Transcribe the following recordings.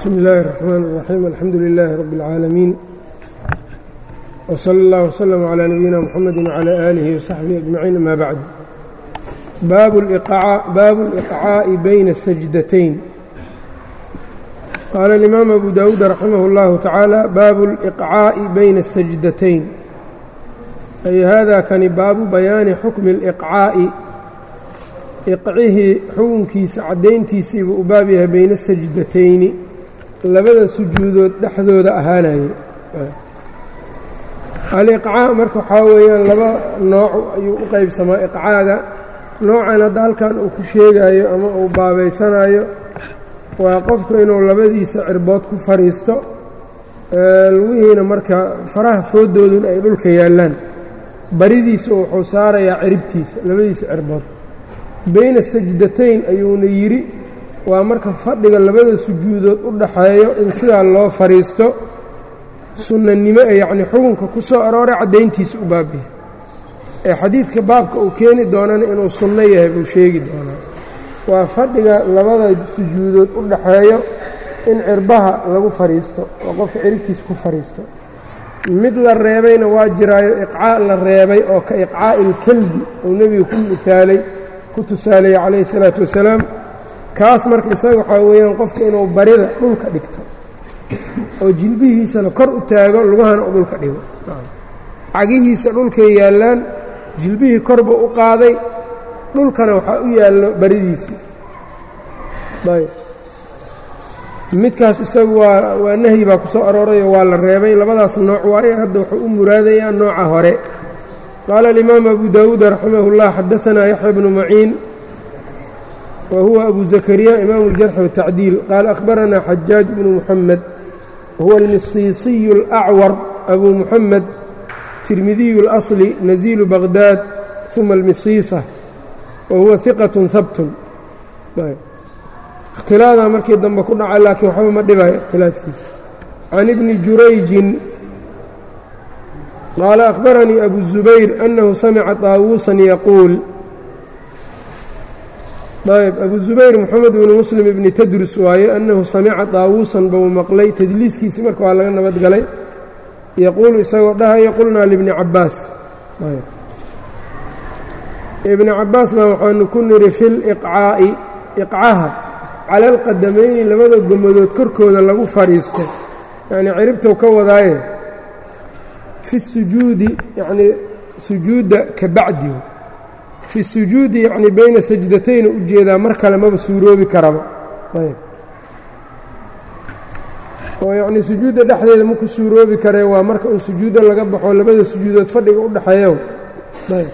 bsmi اllahi الرحmn الرaxيim alxamdu لilaahi rab اlcaalamiin wslى اllah wslm عlى nabiyina mxamedi wعlى aalihi وsaxbihi aجmaciin ama bacd baabu اlإqcaaءi bayna الsajdatayn qaala اlimaam abu dawuud raximah اllahu tacaala baabu اlإqcaaءi bayna الsajdatayn ay hada kani baabu bayaani xukmi اlإqcaaءi iqcihii xukunkiisa caddayntiisiibuu u baab yahay bayna sajdatayni labada sujuudood dhexdooda ahaanayay aliqcaa marka waxaa weeyaan laba nooc ayuu u qaybsamaa iqcaaga noocan hadda halkan uu ku sheegayo ama uu baabaysanayo waa qofku inuu labadiisa cirbood ku fadhiisto lugihiina marka faraha foodoodun ay dhulka yaallaan baridiisa wuxuu saarayaa ciribtiisa labadiisa cirbood bayna sajdatayn ayuuna yidhi waa marka fadhiga labada sujuudood u dhaxeeyo in sidaa loo fadhiisto sunnanimo ee yacnii xukunka ku soo arooray caddayntiisa u baabiya ee xadiidka baabka uu keeni doonana inuu sunno yahay buu sheegi doonaa waa fadhiga labada sujuudood u dhaxeeyo in cirbaha lagu fadhiisto oo qofka ciribtiisa ku fadhiisto mid la reebayna waa jiraayo iqcaa la reebay oo ka iqcaa'i ilkelbi uu nebiga ku misaalay ku tusaaleeyey calayhi salaatu wasalaam kaas marka isaga waxaa weeyaan qofka inuu barida dhulka dhigto oo jilbihiisana kor u taago lugahana u dhulka dhigo cagihiisa dhulkay yaallaan jilbihii korba u qaaday dhulkana waxaa u yaallo baridiisii ayb midkaas isagu waa waa nahyi baa ku soo aroorayoo waa la reebay labadaas nooc waaye hadda wuxuu u muraadayaa nooca hore qaala alimaam abu dawuud raximah اllah xadaanaa yaxya bnu maciin wa huwa abu zakariya imaamu اljarxi wالtacdiil qaala akhbaranaa xajaaj bnu muxamed huwa almisiisiyu اlأcwar abu muxamed tirmidiyu اlasli naziilu baqdaad uma almisiisa wa huwa hiqaة habtun ikhtilaadaa markii dambe ku dhaca laakiin waxba ma dhibayo ikhtilaadkiisa can ibni jurayjin qaala akhbaranii abu zubayr annahu samica taawuusan yaquul ayb abu zubayr moxamed bnu muslim ibni tadrus waaye annahu samica taawuusan buu maqlay tadliiskiisii marka waa laga nabad galay yaquulu isagoo dhahayo qulnaa libni cabbaas ibni cabbaasna waxaanu ku nidhi fi liqcaa'i iqcaha cala alqadamayni labada gomadood korkooda lagu fadhiisto yacnii ciribtow ka wadaaye fi sujuudi yacnii sujuudda ka bacdi fi sujuudi yacnii bayna sajdatayna u jeedaa mar kale maba suuroobi karaba ayb oo yacnii sujuudda dhexdeeda maku suuroobi karee waa marka uu sujuudda laga baxo labada sujuudood fadhiga u dhexeeyo ayb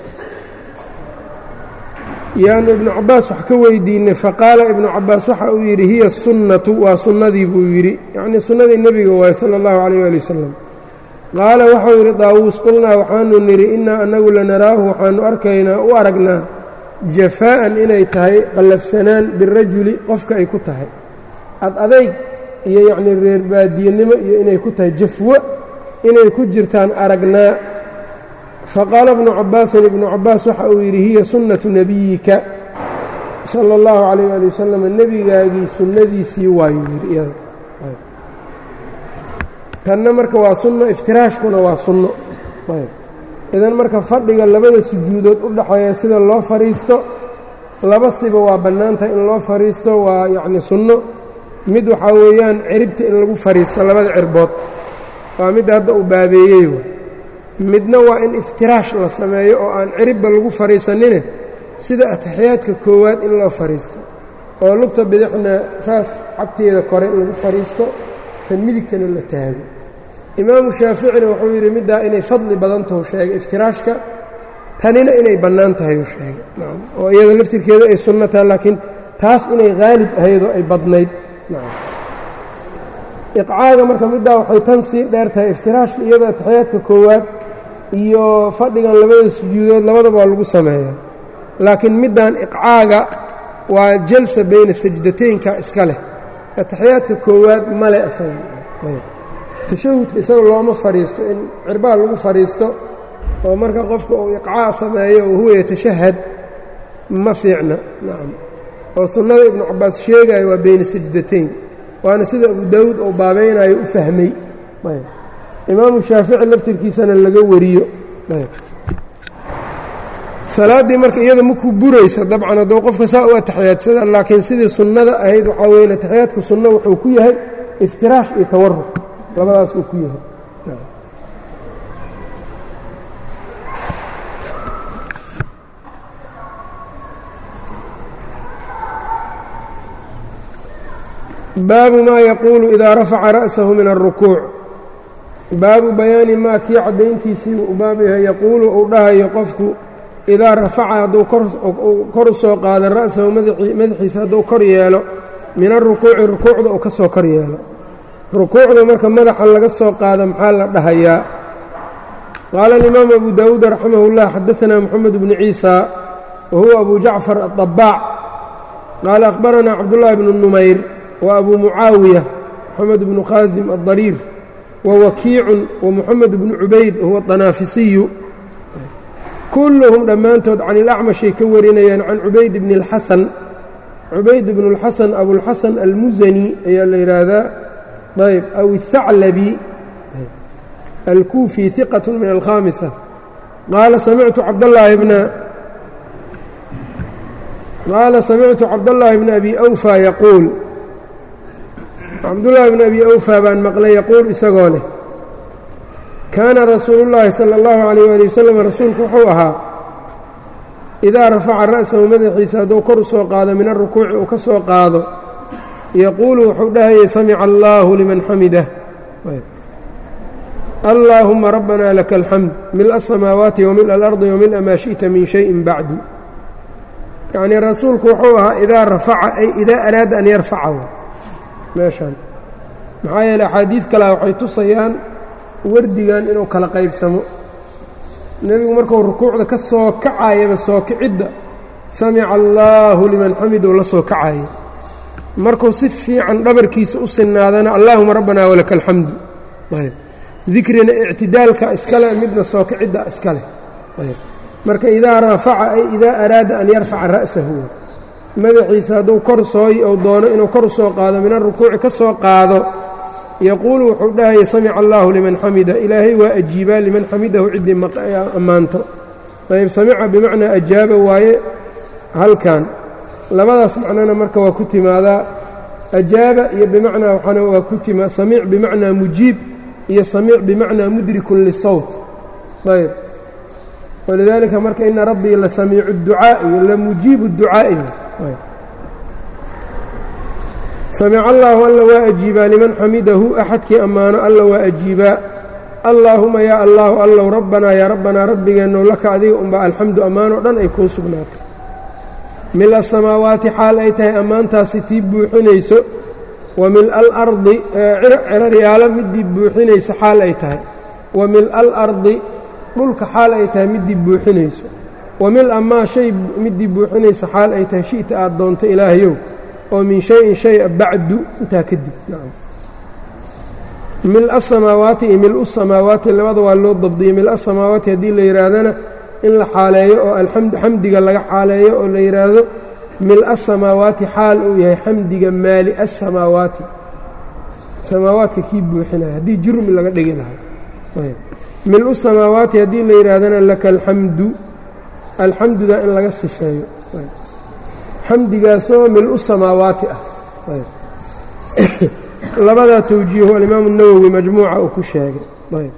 yaanu ibnu cabbaas wax ka weydiinay faqaala ibnu cabbaas waxa uu yidhi hiya sunnatu waa sunnadii buu yidhi yacnii sunnadii nebiga waaye sala allahu calayh waali wasalam qaala waxau yidhi daawuus qulnaa waxaanu nidhi innaa annagu lanaraahu waxaanu arkaynaa u aragnaa jafaa'an inay tahay qallafsanaan birajuli qofka ay ku tahay ad adayg iyo yacnii reer baadiyenimo iyo inay ku tahay jafwo inay ku jirtaan aragnaa faqaala ibnu cabbaasin ibnu cabbaas waxa uu yidhi hiya sunnatu nebiyika sala allahu calayh waali wasalam nebigaagii sunnadiisii waayuu yidhi iyada tanna marka waa sunno iftiraashkuna waa sunno idan marka fadhiga labada sujuudood u dhaxeeya sida loo fadhiisto laba siba waa bannaantahay in loo fadhiisto waa yacni sunno mid waxaa weeyaan ciribta in lagu fadhiisto labada cirbood waa midda hadda uu baabeeyey midna waa in iftiraash la sameeyo oo aan ciribba lagu fadhiisanine sida ataxiyaadka koowaad in loo fadhiisto oo lugta bidixna saas cagteeda kore in lagu fadhiisto tan midigtana la taago imaamu shaaficina wuxuu yidhi middaa inay fadli badan tahu sheegay iftiraashka tanina inay bannaan tahay uu sheegay oo iyada laftirkeeda ay sunno tahay laakiin taas inay haalib ahaydoo ay badnayd iqcaaga marka middaa waxay tan sii dheer tahay iftiraashka iyadoo ataxiyaadka koowaad iyo fadhigan labada sujuudood labadaba waa lagu sameeyaa laakiin middan iqcaaga waa jalsa bayna sajdataynka iska leh ataxiyaadka koowaad male isaga tashahudka isaga looma fadhiisto in cirbaha lagu fadhiisto oo marka qofka uu iqcaa sameeyo oo huwa yatashahad ma fiicna nacam oo sunnada ibnu cabbaas sheegaya waa bayna sajdatayn waana sida abu daawuud oo baabaynayo u fahmay imaamu shaafici laftirkiisana laga wariyo salaaddii marka iyada maku buraysa dabcan hadduu qofka saa u atixiyaadsada laakiin sidii sunnada ahayd waxaa weyn atixiyaadku sunno wuxuu ku yahay iftiraash iyo tawaruk labadaas uu ku yahay baabu maa yaquulu idaa rafaca ra'sahu min alrukuuc baabu bayaani maa kii caddayntiisii uu baab yahay yaquulu uu dhahayo qofku idaa rafaca hadduu kor u soo qaado ra'sahu madaxiisa hadduu kor yeelo min alrukuuci rukuucda uu ka soo kor yeelo rukuucda marka madaxa laga soo qaado maxaa la dhahayaa qaala alimaamu abu daawuud raximah اllah xadaanaa moxamed bnu ciisa wa huwa abu jacfar aلطabaac qaala akhbaranaa cabdullaahi bnu numayr wa abu mucaawiya moxamed bnu khaasim aلdariir wa wakiicun wa moxamed bnu cubayd wahuwa طanaafisiyu kulluhum dhammaantood can ilacmashay ka warinayaan can cubayd bni اlxasan cubayd bnu اlxasan abulxasan almusani ayaa la yidhaahdaa ayb aw الthaclabi alkuufi hiqaة min alkhaamisa qaala samictu cabdallaahi bna qaala samictu cabdallaahi bna abi awfa yaquul cabdullaahi bna abi awfa baan maqlay yaquul isagoo leh kaana rasuulu llaahi sala allahu calayh waali wasalam rasuulku wuxuu ahaa idaa rafaca ra'sahu madaxiisa hadduu kor u soo qaado min alrukuuci uu ka soo qaado yaquulu wuxuu dhahayay samica allaahu liman xamidah allaahuma rabbana laka alxamd mila asamaawaati wa mila alardi wa mila maa shi'ta min shayin bacdu yacnii rasuulku wuxuu ahaa idaa rafaca ay idaa araada an yarfaca meeshaan maxaa yeele axaadiid kalea waxay tusayaan wardigan inuu kala qaybsamo nebigu markuu rukuucda ka soo kacayaba soo kicidda samica allaahu liman xamidou la soo kacayo markuu si fiican dhabarkiisa u sinaadana allaahuma rabbanaa walaka alxamdu dikrina ictidaalka iskale midna soo kicidda iskale marka idaa rafaca ay idaa araada an yarfaca ra'sahu madaxiisa hadduu kor sooy ou doono inuu kor soo qaado min arukuuci ka soo qaado yaquulu wuxuu dhahaya samica allaahu liman xamida ilaahay waa ajiibaa liman xamidahu ciddii ammaanto ayb samica bimacnaa ajaaba waaye halkan labadaas macnona marka waa ku timaadaa ajaaba iyo bimacnaa waxaana waa ku timaa samiic bimacnaa mujiib iyo samiic bimacnaa mudrikun lisawt ayb walidaalika marka ina rabbii la samiicu اducaa'i la mujiibu اducaa'i samica allaahu alla waa ajiibaa liman xamidahu axadkii ammaano alla waa ajiibaa allaahuma yaa allaahu allow rabbanaa yaa rabbanaa rabbigeennow laka adiga unbaa alxamdu ammaanoo dhan ay kuu sugnaatay mil asamaawaati xaal ay tahay ammaantaasi tii buuxinayso wa mil alardi ciraryaalo midii buuxinaysa xaal ay tahay wa mil alardi dhulka xaal ay tahay midii buuxinayso wa mil amaa shay midii buuxinaysa xaal ay tahay shi'ta aad doonto ilaahayow oo min shayin shaya bacdu intaa kadib mil asamaawaati iyo mil usamaawaati labada waa loo dabdiyey mil asamaawaati haddii la yidhaahdana in la xaaleeyo oo xamdiga laga xaaleeyo oo la yidhaahdo mil asamaawaati xaal uu yahay xamdiga maali asamaawaati samaawaadka kii buuxinaya haddii jurmi laga dhigi lahaa mil u samaawaati haddii la yidhaahdana laka alxamdu alxamduda in laga sifeeyo xamdigaasoo mil-u samaawaati ah labadaa tawjiihu alimaamu اnawowi majmuuca uu ku sheegay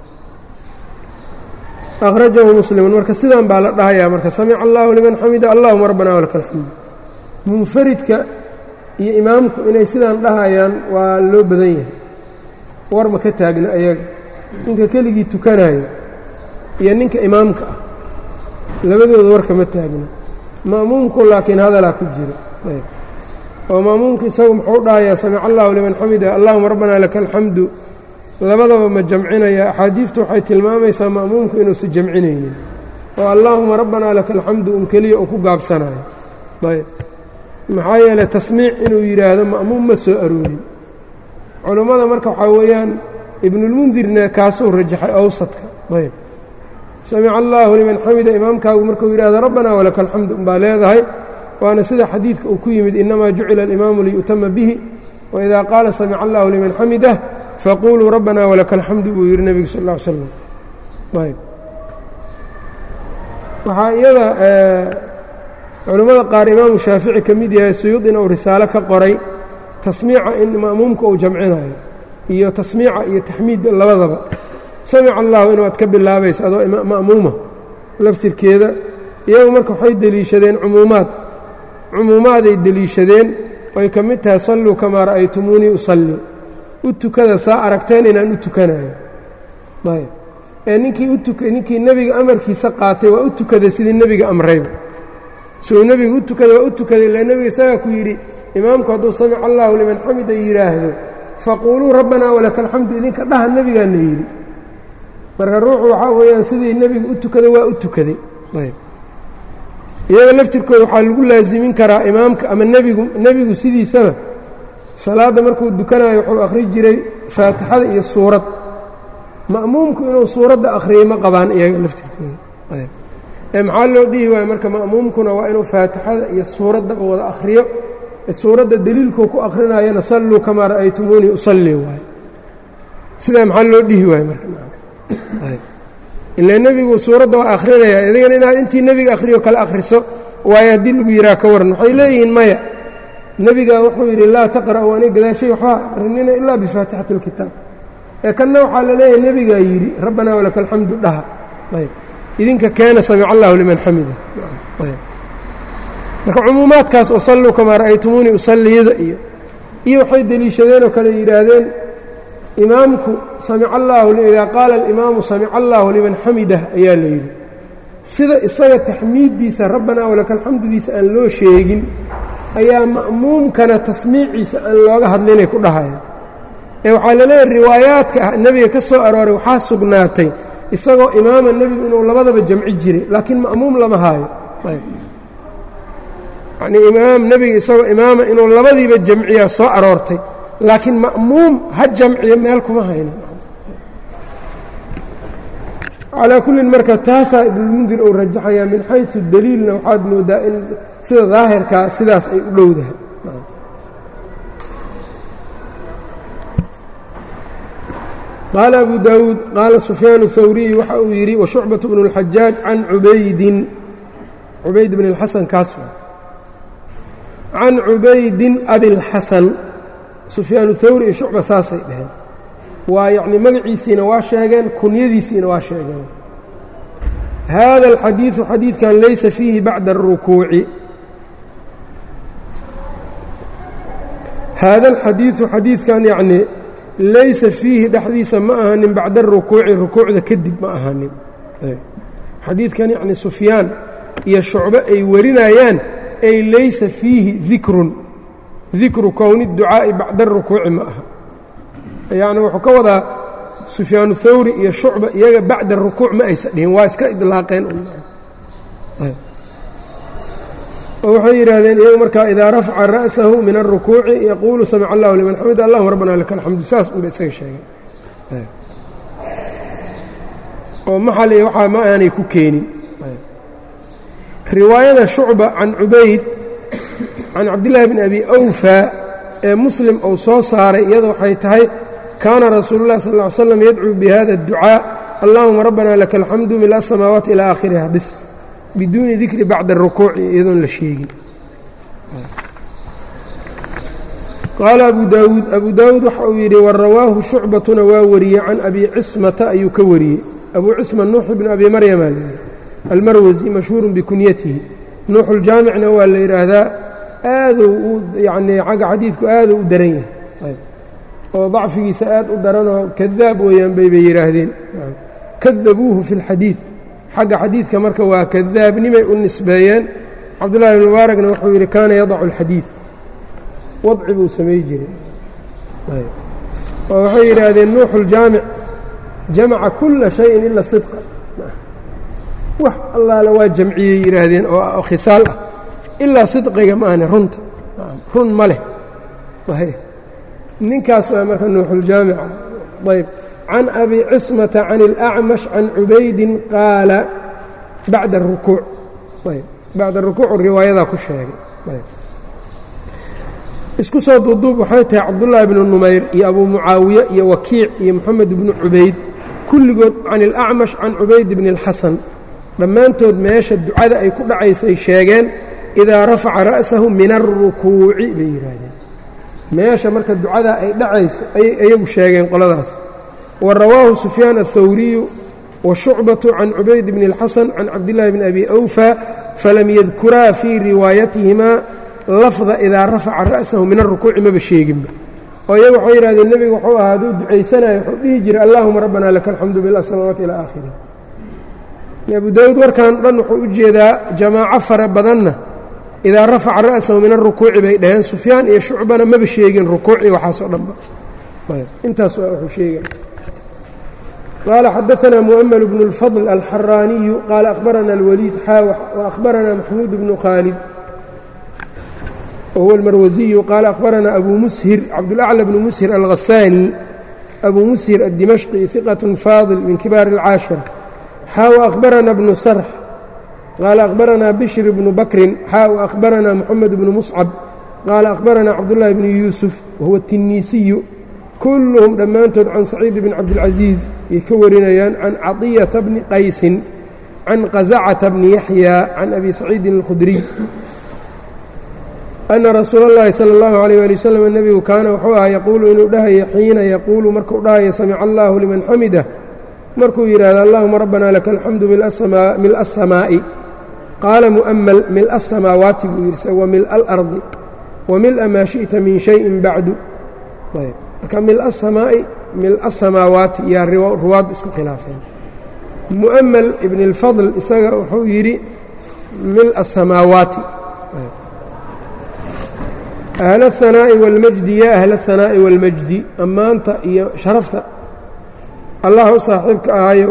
akhrajahu muslimun marka sidan baa la dhahayaa marka samica allahu liman xamida allahuma rabbana walaka alxamdu munfaridka iyo imaamku inay sidaan dhahayaan waa loo badan yahay war ma ka taagna ayaga ninka keligii tukanayo iyo ninka imaamka ah labadooda warka ma taagna ma'muumku laakiin hadalaa ku jira oo ma'muumku isagu muxuu dhahayaa samica allahu liman xamida allahuma rabbana laka alxamdu labadaba ma jamcinaya axaadiiftu waxay tilmaamaysaa ma'muumku inuusan jamcinaynin oo allaahuma rabbanaa laka alxamdu un keliya uu ku gaabsanayo ayb maxaa yeeley tasmiic inuu yidhaahdo ma'muum ma soo aroorin culummada marka waxaa weeyaan ibnulmundirna kaasuu rajaxay awsadka ayb samica allaahu liman xamida imaamkaagu markuu yidhahdo rabbanaa walaka alxamdu unbaa leedahay waana sida xadiidka uu ku yimid innamaa jucila alimaamu liyu'tama bihi waidaa qaala samica allahu liman xamidah faquluu rabbana walaka alxamdu buu yidhi nebigu sal ll ly slam ayb waxaa iyada culimmada qaar imaamu shaafici ka mid yahay suyuudina uu risaalo ka qoray tasmiica in ma'muumka uu jamcinayo iyo tasmiica iyo taxmiidda labadaba samica allahu inaad ka bilaabayso adoo ma'muuma laftirkeeda iyagu marka waxay deliishadeen cumuumaad cumuumaaday deliishadeen oy ka mid tahay salluu kamaa ra'aytumuunii usallii u tukada saa aragteen inaan u tukanayo ayb ee ninkii utuk ninkii nebiga amarkiisa qaatay waa u tukaday sidii nebiga amrayba suu nebiga u tukaday waa u tukaday ila nebiga isagaa ku yidhi imaamku hadduu samica allahu liman xamida yidhaahdo faquuluu rabbanaa walaka alxamdu idinka dhaha nebigaana yidhi marka ruuxu waxaa weeyaan sidii nebiga u tukaday waa u tukaday ayb iyaga laftirkooda waxaa lagu laasimin karaa imaamka ama nebigu nebigu sidiisaba salaadda markuu dukanayo wuxuu akhri jiray faatixada iyo suurad ma'muumku inuu suuradda akhriyey ma qabaan iyaga laftirkooda ee maxaa loo dhihi waayo marka ma'muumkuna waa inuu faatixada iyo suuraddaba wada akhriyo suuradda deliilkuu ku akhrinayana salluu kamaa ra'aytumuunii usallii waayo sidaa maxaa loo dhihi waayo marka ilaa nebigu suuradda waa akhrinaya idigana inaad intii nebiga akhriyo kale akhriso waayo haddii lagu yidhaha ka waran waxay leeyihiin maya nebigaa wuxuu yidhi laa taqra'u ani gadaashay waxba akrinina ilaa bifaatixati اlkitaab ee kanna waxaa la leeyahay nebigaa yidhi rabbanaa walaka alxamdu dhaha ayb idinka keena samica allahu liman xamida ayb marka cumuumaadkaas oo salluu kamaa ra'aytumuunii usalliyada iyo iyo waxay deliishadeen oo kale yidhaahdeen imaamku samica allaahu idaa qaala alimaamu samica allaahu liman xamidah ayaa la yidhi sida isaga taxmiiddiisa rabbanaa walaka alxamdudiisa aan loo sheegin ayaa ma'muumkana tasmiiciisa aan looga hadlinay ku dhahaya ee waxaa la leeyahay riwaayaadka ah nebiga ka soo arooray waxaa sugnaatay isagoo imaama nebigu inuu labadaba jamci jiray laakiin ma'muum lama haayo yacnii imaam nebiga isagoo imaama inuu labadiiba jamciyaa soo aroortay laakiin ma'muum ha jamciyo meel kuma hayna calaa kullin marka taasaa ibnulmundir uu rajaxayaa min xaysu daliilna waxaad moodaa in sida daahirkaa sidaas ay u dhowdahay qaala abu daawuud qaala sufyaan الhawriy waxa uu yidhi washucbaة bnu اlxajaaj can cubaydin cubayd bn اlxasan kaas can cubaydin abilxasan sufyaan اhawri iyo shucba saasay dheheen waa yacni magaciisiina waa sheegeen kunyadiisiina waa sheegeen hada اlxadiiثu xadiidkan laysa fiihi bacda الrukuuci haada alxadiiثu xadiidkan yacni laysa fiihi dhexdiisa ma ahanin bacda arukuuci rukuucda kadib ma ahanin xadiidkan yacni sufyaan iyo shucbo ay warinayaan ay laysa fiihi dikrun dikru kowni ducaa'i bacda arukuuci ma aha yacni wuxuu ka wadaa sufyaanu thawri iyo shucba iyaga bacda rukuuc ma aysa dhihin waa iska idlaaqeen oo waxay yidhaahdeen iyagu markaa idaa rafca ra'sahu min الrukuuci yaquulu samic allahu liman xamid allahuma rabbana laka alxamdu saas unba isaga sheegeen oo maxal waxaa ma aanay ku keenin riwaayada shucba can cubayd can cabdillaahi bn abi awfa ee muslim uu soo saaray iyada waxay tahay kaana rasuulu اllahi sal ا ly slam yadcuu bihada اdducaa allahuma rabbana laka alxamdu mil asamaawaati ilaa aakhiriha bis biduuni dikri bacda arukuuci iyadoon la sheegin qaala abu daawuud abu daawuud waxa uu yidhi warawaahu shucbatuna waa wariyey can abi cismata ayuu ka wariyey abuu cisma nuux ibnu abi maryama layidhi almarwasi mashhuurun bikunyatihi nuuxuljaamicna waa la yidhaahdaa aaduu u yacnii xagga xadiidku aaduu u daran yahay oo dacfigiisa aad u daranoo kadaab weeyaan bay bay yidhaahdeen kadabuuhu fi اlxadiid xagga xadiidka marka waa kadaabnimay u nisbeeyeen cabdullahi bn mubaarakna wuxuu yidhi kaana yadacu اlxadiid wadci buu samay jiray oo waxay yidhaahdeen nuuxu اljaamic jamaca kula shayin ila sidqa wax allaale waa jamciyey yidhaahdeen oo khisaal ah ilaa sidqiga ma ahne runta run ma leh ninkaas waa marka nuuxuljaamica ayb can abi cismata can اlأcmash can cubaydin qaala bacda الrukuuc ayb bacda rukuuc riwaayadaa ku sheegay isku soo duuduub waxay tahay cabdullaahi bnu numayr iyo abuu mucaawiye iyo wakiic iyo moxamed bnu cubayd kulligood can ilacmash can cubayd bni اlxasan dhammaantood meesha ducada ay ku dhacaysay sheegeen idaa rafaca ra'sahu min alrukuuci bay yidhaahdeen meesha marka ducada ay dhacayso ayay iyagu sheegeen qoladaas wa rawaahu sufyaan aلthawriyu wa shucbatu can cubayd bni اlxasan can cabdillaahi bni abi awfa falam yadkuraa fii riwaayatihimaa lafda idaa rafaca ra'sahu min alrukuuci maba sheeginba oo iyagu waxay yidhahdeen nebigu wuxuu ahaa hadduu ducaysanayo wuxuu dhihi jiray allaahuma rabbana laka alxamdu bilasamawaati ilaa aakhiri abu daawuud warkan dhan wuxuu u jeedaa jamaaco fara badanna idaa rafaca ra'sahu min alrukuuci bay dhaheen sufyaan iyo shucbana maba sheegin rukuuci waxaasoo dhanba intaas waa wuxuu sheega qaala xadaanaa mu'ml bnu اlfadl alxaraaniyu qaala akhbarana اlwaliid xaawax waأkhbarana maxmuud bnu khaalid whuwa اlmarwasiyu qaala akhbarana abu mushir cabdulأclى bnu mushir alghasaani abu mushir aلdimashqi hiqaة faadil min kibaar اlcaashira xaa وأkhbarana bnu sarx qaala akhbarana bishr bnu bakrin xaa وأkhbarana moxamed bnu muscab qaala akhbarana cabdullahi bnu yuusuf wahuwa الtiniisiyu kulluhum dhammaantood can saciid bn cabdilcaziiz ay ka warinayaan can caطiyata bni qaysin can qasacata bni yaxya can abi saciidin اlkhudriy ana rasuula اllahi salى اllahu عalيyه ali waslm nebigu kaana wuxuu ahaa yaquulu inuu dhahayo xiina yaquulu markuu dhahayo samica allahu liman xamidah markuu yidhaahdo allahuma rabbana laka alxamdu mil'a aلsamaa'i qaala mu'ml mil'a aلsamaawaati buu yidhi wa mil'a alardi wa mil'a maa shiئta min shayin bacdu marka mil'a asamaa'i mil'a asamaawaati yaa ruwaad isku khilaafeen mu'ml ibn اlfadl isaga wuxuu yidhi mil'a asamaawaati ahl الhanaa'i wاlmajdi yaa ahla الhanaa'i wاlmajdi ammaanta iyo sharafta allah u saaxiibka ahayo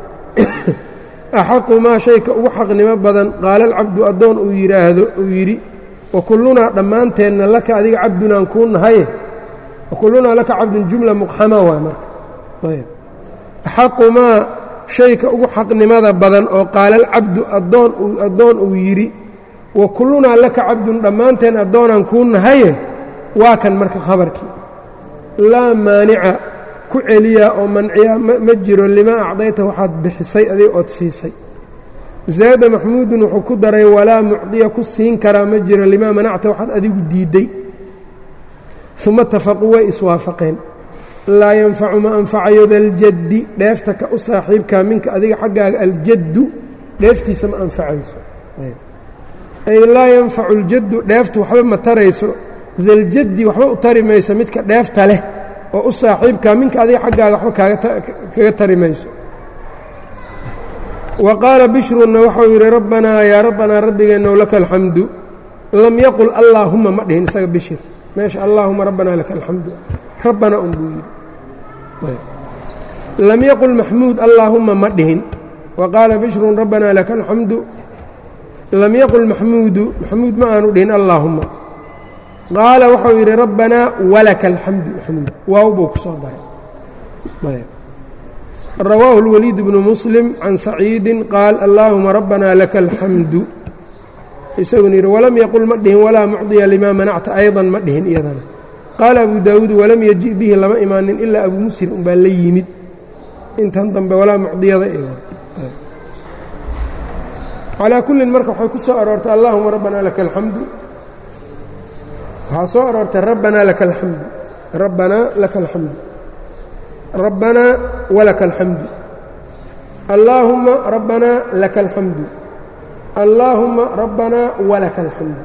axaqu maa shayka ugu xaqnimo badan qaala alcabdu addoon uu yidhaahdo uu yidhi wa kullunaa dhammaanteenna laka adiga cabdunaan kuu nahaye wa kullunaa laka cabdun jumla muqxama waay marka ayb axaqu maa shayka ugu xaqnimada badan oo qaala alcabdu adoon addoon uu yidhi wa kullunaa laka cabdun dhammaanteen addoonaan kuu nahaye waa kan marka khabarkii laa maanica ku celiyaa oo manciya ma jiro limaa acdayta waxaad bixisay adig ood siisay zaada maxmuudun wuxuu ku daray walaa mucdiya ku siin karaa ma jiro limaa manacta waxaad adigu diidday uma tafaquu way iswaafaqeen laa yanfacu ma anfacayo daljaddi dheefta ka u saaxiibkaa minka adiga xaggaaga aljaddu dheeftiisa ma anfacayso ay laa yanfacu اljaddu dheeftu waxba ma tarayso daljaddi waxba u tari mayso midka dheefta leh oo u saaxiibkaa minka adiga xaggaaga waxba kaga tari mayso wa qaala bishrunna waxau yidhi rabbanaa yaa rabbanaa rabbigeennow laka alxamdu lam yaqul allaahuma ma dhihin isaga bishir meesha allaahuma rabbanaa laka alxamdu rabbana un buu yidhi lam yaqul maxmuud allaahuma ma dhihin wa qaala bishrun rabbanaa laka alxamdu lam yaqul maxmuudu maxmuud ma aanu dhihin allaahuma qaala waxau yidhi rabbanaa walaka alxamdu maxmuud waaw buu ku soo daray rawaahu اlwaliid bnu muslim can saciidin qaal allaahuma rabbanaa laka alxamdu isaguna yidhi walam yaqul ma dhihin walaa mucdiya limaa manacta aydan ma dhihin iyadana qaala abu daawuud walam yaji bihi lama imaanin ilaa abu muslim unbaa la yimid intan dambe walaa mucdiyada calaa kullin marka waxay ku soo aroortay allaahuma rabbanaa laka alxamdu waxaa soo aroortay rabbanaa laka alxamdu rabbanaa laka alxamdu rabbanaa walaka alxamdu allaahumma rabbanaa laka alxamdu allaahumma rabbanaa walaka alxamdu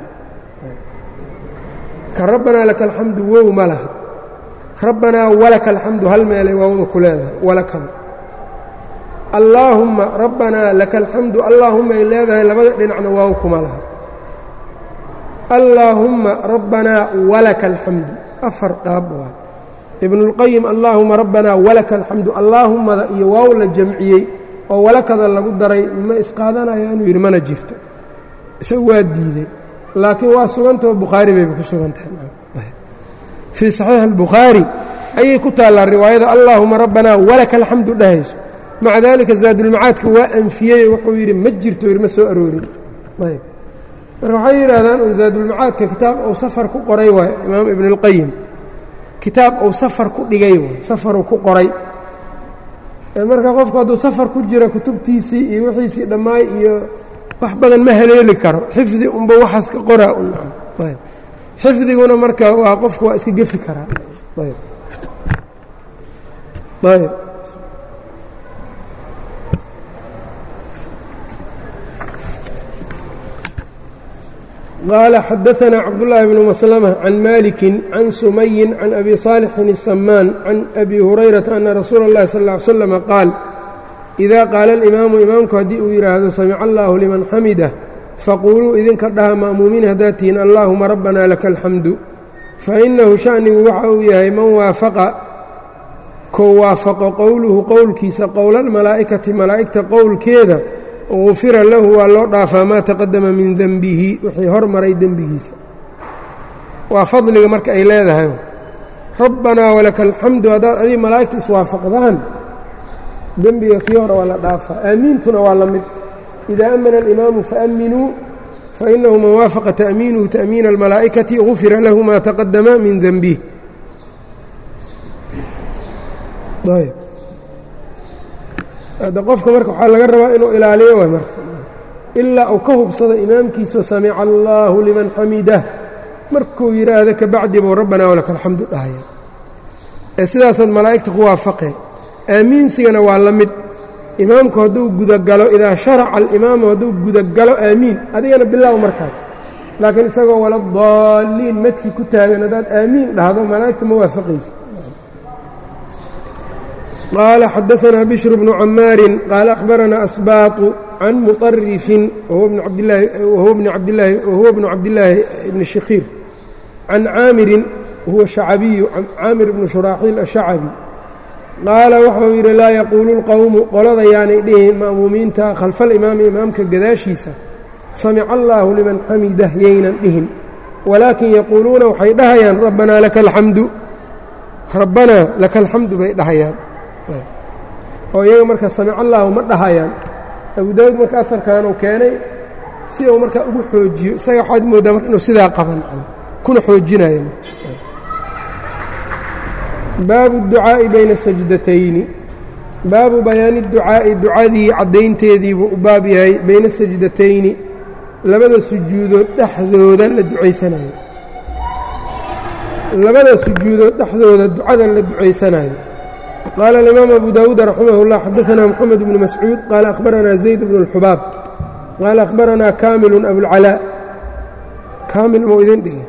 ka rabbanaa laka alxamdu wow ma laha rabbanaa walaka alxamdu hal meelay waawda ku leedahay walakada allaahumma rabbanaa laka alxamdu allaahumma ay leedahay labada dhinacna waaw kuma laha allaahumma rabbanaa walaka alxamdu afar qaab waa ibnuاlqayim allaahuma rabbanaa walaka alxamdu allaahumada iyo waaw la jamciyey oo walakada lagu daray ma isqaadanaya inuu yidhi mana jirto isagu waa diidey laakiin waa sugantao bukhaari bayba ku sugan tahay fii saxiix albukhaari ayay ku taallaa riwaayada allaahuma rabbanaa walaka alxamdu dhahayso maca daalika zaadulmacaadka waa anfiyey wuxuu yidhi ma jirto yidhi ma soo aroorin ayb marka waxay yidhaahdaan un zaadulmacaadka kitaab ou safar ku qoray waay imaam ibn اlqayim kitaab ou safar ku dhigay waay safaruu ku qoray marka qofku hadduu safar ku jira kutubtiisii iyo wixiisii dhammaay iyo wax badan ma haleeli karo xifdi unba waxaas ka qoraa un ayb xifdiguna marka waa qofku waa iska gefi karaa ayb ayb qال xdثna cبداللahi بن مسلمة عن مالك عن سمي عن أbي صالح السمان عن أbي هريرةa أن رsuuل الlahi صلى اه علي وسلم qاaل إذا qاala الإmaamu imaamku haddii uu yidhaahdo samc الlah لman xamidah faquluu idinka dhaha ma'muumiin haddaad tihiin allahuma رbna laka الxamdu faإnahu شhaأnigu waxa uu yahay man waafaqa kow waafaqo qowluhu qowlkiisa qowla الmalaa'ikati malaa'igta qowlkeeda gufira lahu waa loo dhaafaa maa taqadama min denbihi wixii hormaray dembigiisa waa fadliga marka ay leedahay rabbanaa walaka alxamdu haddaad adii malaa'igta iswaafaqdaan dembiga kii hore waa la dhaafaa aamiintuna waa la mid idaa amana alimaamu faaminuu fainahu man waafaqa ta'miinuhu ta'miina almalaa'ikati gufira lahu maa taqadama min denbih hadda qofka marka waxaa laga rabaa inuu ilaaliyo waay marka ilaa uu ka hubsado imaamkiisao samica allaahu liman xamidah markuu yidhaahdo kabacdi buu rabbanaa walaka alxamdu dhahaya ee sidaasaad malaa'igta ku waafaqee aamiinsigana waa la mid imaamku hadduu gudagalo idaa sharaca alimaamu hadduu gudagalo aamiin adigana bilaaw markaas laakiin isagoo wala daalliin madkii ku taagan haddaad aamiin dhahdo malaa'igta ma waafaqaysa qال xdثna bشhr بن cmاar qال أخبرna أsbاط عن مطرف وهو بن cabdاللaahi بن شhkير عن cاamiri huوa شhacbiي cاamir بن شhراaxيil الشhacبي qaala waxau yidhi laa yquulu الqowم qolada yaanay dhihin ma'muumiinta khalfa الإimaami imaamka gadaashiisa samca الlah liman xamidah yaynan dhihin walaakin yaquuluuna waxay dhahayaan rabbanaa laka اlxamdu rabbanaa laka اlxamdu bay dhahayaan oo iyaga marka samic allaahu ma dhahayaan abu daawud marka aarkan uu keenay si uu markaa ugu xoojiyo isaga waxaad moodaa marka inuu sidaa qaban kuna xoojinayo baabu اducaa'i bayna sajdatayni baabu bayaani ducaa'i ducadii caddaynteediibuu u baab yahay bayna sajdatayni labada sujuudood dhexdooda la ducaysanayo labada sujuudood dhexdooda ducada la ducaysanayo qال الإmام أbو dاود رحimه الله xdثna محمد بن مسعوud qال أخبرna زيد بن الحباab qال أخبرna كاmل أبوالعلاء كاmل mu idin dhigi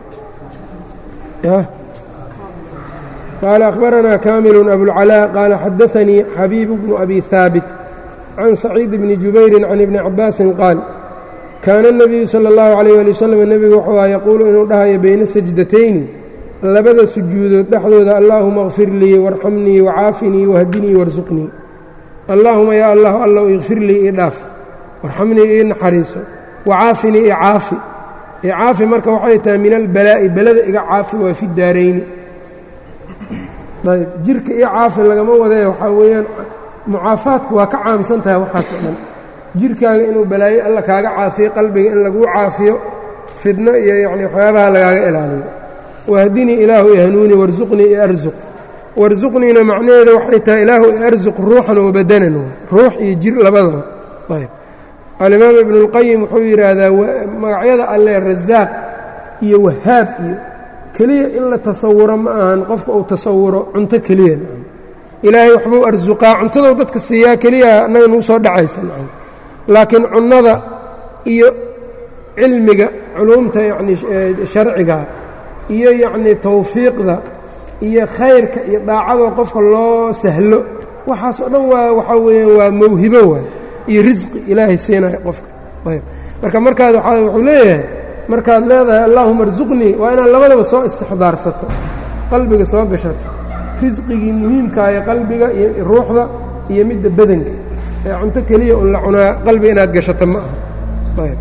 qال أخبرna كاmل أبوالعلاء qال xdثنيi xبيب بن أbي ثاaبت عن سعيد بن جuبير عن iبن عabاaس qاaل kاana النبiyu slى الlه عليه لي وsلم nebigu wuxuu aha yaquulu inuu dhahayo bayna sajdatayni labada sujuudood dhexdooda allaahuma اkfir lii warxamnii wacaafinii wahdinii warsuqnii allaahuma yaa allah allow ikfir lii ii dhaaf warxamnii ii naxariiso wacaafinii i caafi i caafi marka waxay tahay min albalaa'i belada iga caafi waa fi daarayni ayb jirka io caafi lagama wadee waxaa weeyaan mucaafaadku waa ka caamsan tahay waxaas oo dhan jirkaaga inuu balaayo alla kaaga caafiyo qalbiga in laguu caafiyo fidno iyo yacni waxyaabaha lagaaga ilaaliyo wahdinii ilaahu i hanuuni warsuqnii i arsuq warsuqniina macnaheeda waxay tahay ilaahu i arsuq ruuxan wa badanan ruux iyo jir labadaba ayb alimaam ibnu اlqayim wuxuu yidhaahdaa magacyada alle rasaaq iyo wahaab iyo keliya in la tasawuro ma ahan qofka uu tasawuro cunto keliya ilaahay waxbuu arsuqaa cuntadou dadka siiyaa keliya annaga nagu soo dhacaysa laakiin cunnada iyo cilmiga culuumta yacni sharciga iyo yacnii tawfiiqda iyo khayrka iyo daacadoo qofka loo sahlo waxaas oo dhan waa waxaa weeyaan waa mawhibo waay iyo risqi ilaahay siinayo qofka ayb marka markaad waa wuxuu leeyahay markaad leedahay allaahuma arsuqnii waa inaad labadaba soo istixdaarsato qalbiga soo gashato risqigii muhiimkaayo qalbiga iyo ruuxda iyo midda badanka ee cunto keliya un la cunaa qalbi inaad gashato ma aha ayb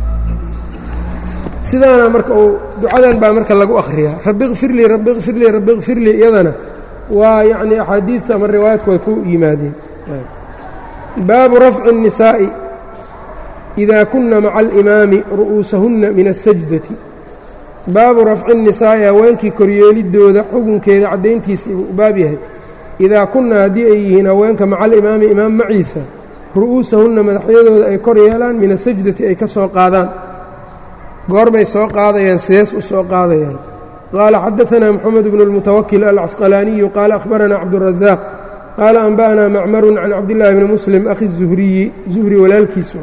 sidaana marka uu ducadan baa marka lagu akhriyaa rabbi kfir lii rabbi kfir lii rabbi kfir lii iyadana waa yacnii axaadiidta ama riwaayaadku way ku yimaadeen baabu rafci الnisaa'i idaa kunna maca alimaami ru'uusahunna min asajdati baabu rafci nisaa'i haweenkii koryeeliddooda xukunkeeda caddayntiisa buu u baab yahay idaa kunna haddii ay yihiin haweenka maca alimaami imaam maciisa ru'uusahunna madaxyadooda ay kor yeelaan min asajdati ay ka soo qaadaan goorbay soo qaadayaan sidees u soo qaadayaan qaala xadaanaa moxamed bnu اlmutawakil alcasqalaaniyu qaala akhbaranaa cabdurazaaq qaala anba'anaa macmarun can cabdillaahi bni muslim akhi zuhriyi zuhri walaalkiisu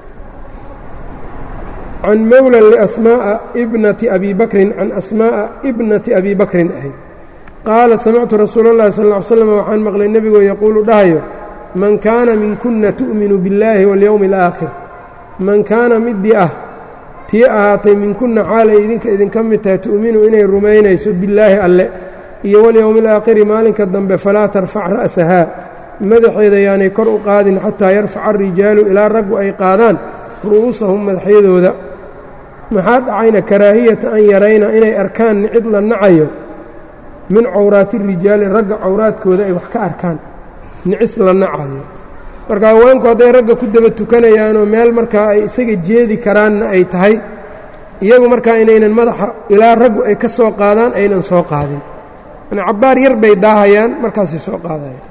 can mowlan liasmaa'a ibnati abi bakrin can asmaa'a ibnati abi bakrin ahayd qaalat samictu rasuula اllahi sal ll ly slam waxaan maqlay nebigoo yaquulu dhahayo man kaana minkuna tu'minu biاllaahi waاlyowmi اlaakhir man kaana midii ah tii ahaatay minkunna xaalay idinka idinka mid tahay tu'minu inay rumaynayso billaahi alle iyo walyowmi alaakhiri maalinka dambe falaa tarfac ra'sahaa madaxeeda yaanay kor u qaadin xataa yarfaca arijaalu ilaa raggu ay qaadaan ru'uusahum madaxyadooda maxaa dhacayna karaahiyata an yarayna inay arkaan cid la nacayo min cawraati rijaali ragga cawraadkooda ay wax ka arkaan nicis la nacayo marka haweenku hadday ragga ku daba tukanayaanoo meel markaa ay isaga jeedi karaanna ay tahay iyagu markaa inaynan madaxa ilaa raggu ay ka soo qaadaan aynan soo qaadin yani cabbaar yar bay daahayaan markaasay soo qaadayaan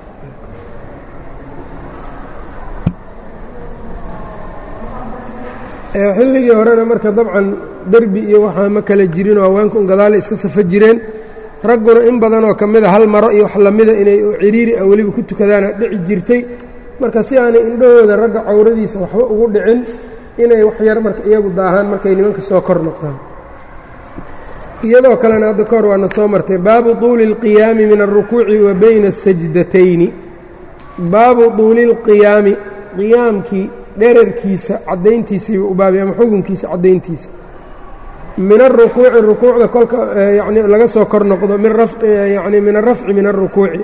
xilligii horena marka dabcan derbi iyo waxaa ma kala jirinoo haweenku un gadaale iska safo jireen ragguna in badanoo ka mida hal maro iyo wax lamida inay ciriiri ah weliba ku tukadaana dhici jirtay marka si aanay indhahooda ragga cawradiisa waxba ugu dhicin inay wax yar marka iyagu daahaan markay nimanka soo kor noqdaan iyadoo kalena hadda kahor waana soo martay baabu tuuli اlqiyaami min alrukuuci wa bayna الsajdatayni baabu tuuli اlqiyaami qiyaamkii dherarkiisa caddayntiisiiba u baabay ama xukunkiisa caddayntiisa min aلrukuuci rukuucda kolka yani laga soo kor noqdo min yani min arafci min aلrukuuci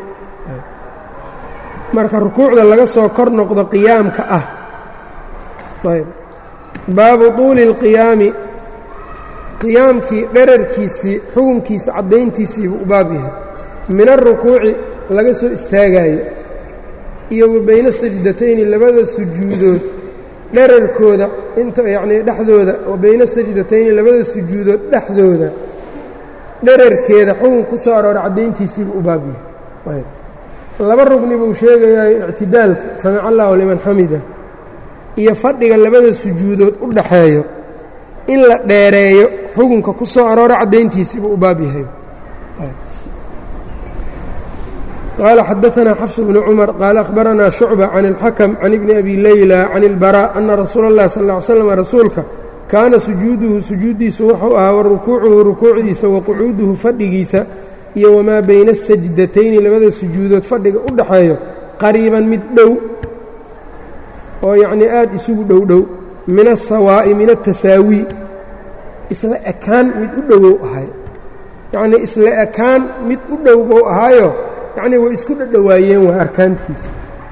marka rukuucda laga soo kor noqdo qiyaamka ah ayb baabu tuuli اlqiyaami qiyaamkii dherarkiisii xukunkiisa caddayntiisiibuu u baab yahay min aلrukuuci laga soo istaagayo iyo wa bayna sajdatayni labada sujuudood dherarkooda inta yacnii dhexdooda wa bayna sajdatayni labada sujuudood dhexdooda dherarkeeda xukun ku soo aroora caddayntiisiibuu u baab yahay laba rugni buu sheegayaa ictidaalka samic allahu liman xamida iyo fadhiga labada sujuudood u dhaxeeyo in la dheereeyo xukunka ku soo aroora caddayntiisiibuu u baab yahay qaala xadaanaa xafs bnu cumar qaala akhbaranaa shucba can اlxakm can ibni abi leyla can اlbarا ana rasuula اllahi sal ly slam rasuulka kaana sujuuduhu sujuuddiisu wuxuu ahaa wa rukuucuhu rukuucdiisa wa qucuuduhu fadhigiisa iyo wamaa bayna asajdatayni labada sujuudood fadhiga u dhaxeeyo qariiban mid dhow oo yacnii aad isugu dhow dhow min asawaa'i min atasaawi isla ekaan mid u dhowow ahay yacnii isla ekaan mid u dhow bou ahaayo yacnii way isku dhadhowaayeen waa arkaantiisa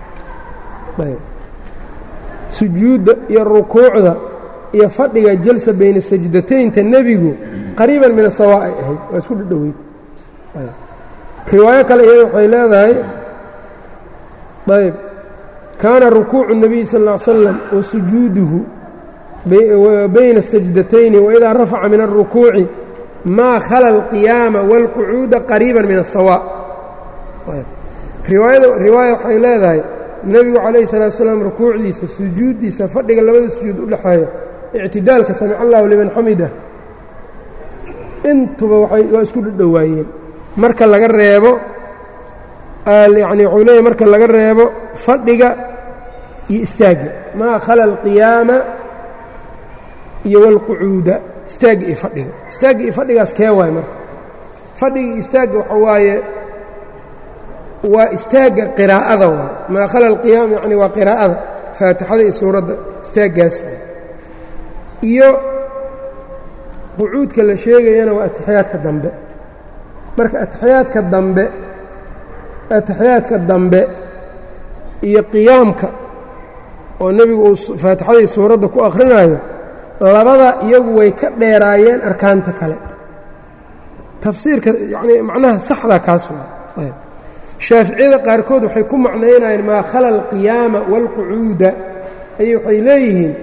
sujuudda iyo rukuucda iyo fadhiga jalsa bayna sajdataynta nebigu qariiban min asawaa ay ahayd waa isku dhadhoweyd riwaayo kale iyada waxay leedahay ayb kaana rukuucu الnabiy sal ا ly slam wa sujuuduhu bayna الsajdatayni waidaa rafaca min الrukuuci maa khala اlqiyaama wاlqucuuda qariiba min الsawa riwaayada riwaaya waxay leedahay nebigu calayhi الsalatu salaam rukuucdiisa sujuuddiisa fadhiga labada sujuud u dhexeeya ictidaalka samic allahu liman xamida intuba waa isku dhadhowaayeen marka laga reebo yani wuxuu leeyahy marka laga reebo fadhiga iyo istaagga maa khala alqiyaama iyo walqucuuda istaagga iyo fadhiga istaagga iyo fadhigaas kee waay marka fadhiga iyo istaagga waxa waaye waa istaagga qiraa'ada waay maa khala alqiyaama yani waa qiraa'ada faatixada iyo suuradda istaaggaas waay iyo qucuudka la sheegayana waa atixiyaadka dambe marka atixiyaadka dambe atixiyaadka dambe iyo qiyaamka oo nebigu uu faatixadii suuradda ku akhrinayo labada iyagu way ka dheeraayeen arkaanta kale tafsiirka yacnii macnaha saxda kaas waa shaaficiyada qaarkood waxay ku macnaynayeen maa khala alqiyaama waalqucuuda ayay waxay leeyihiin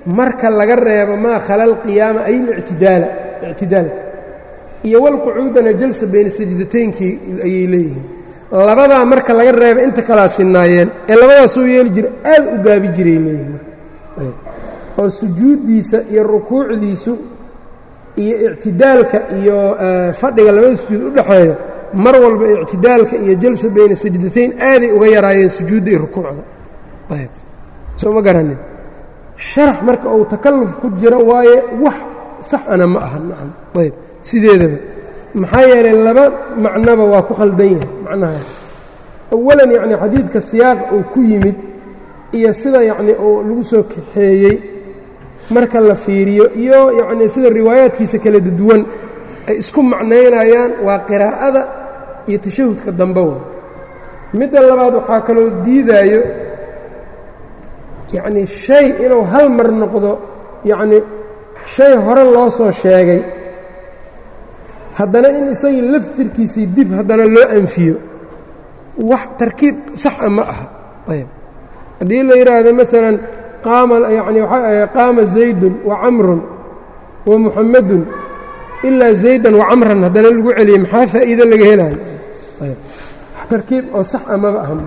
marka laga reebo maa khala alqiyaama ay lictidaala ictidaalka iyo walqucuudana jalsa bayna sajdataynkii ayay leeyihiin labadaa marka laga reeba inta kalaa sinaayeen ee labadaasuu yeeli jira aad u gaabi jiray leeyihiin oo sujuuddiisa iyo rukuucdiisu iyo ictidaalka iyo fadhiga labada sujuud u dhexeeya mar walba ictidaalka iyo jalsa bayna sajdatayn aaday uga yaraayeen sujuudda iyo rukuucda ayb soo ma garanin sharax marka uu takalluf ku jiro waaye wax sax ana ma aha nacam ayb sideedaba maxaa yeelay laba macnoba waa ku khaldan yahay macnahaas awalan yacni xadiidka siyaaqa uu ku yimid iyo sida yacni uu lagu soo kaxeeyey marka la fiiriyo iyo yacnii sida riwaayaadkiisa kala duwan ay isku macnaynayaan waa qiraa'ada iyo tashahudka dambe wa midda labaad waxaa kaloo diidaayo yacnii shay inuu hal mar noqdo yacnii shay hore loo soo sheegay haddana in isagii laftirkiisii dib haddana loo anfiyo wax tarkiib saxa ma aha ayb haddii la yidhaahdo maalan qaama yani qaama zaydun wa camrun wa muxamadun ilaa zaydan wa camran haddana lagu celiyey maxaa faa'iido laga helaayo tarkiib oo sax a maba aha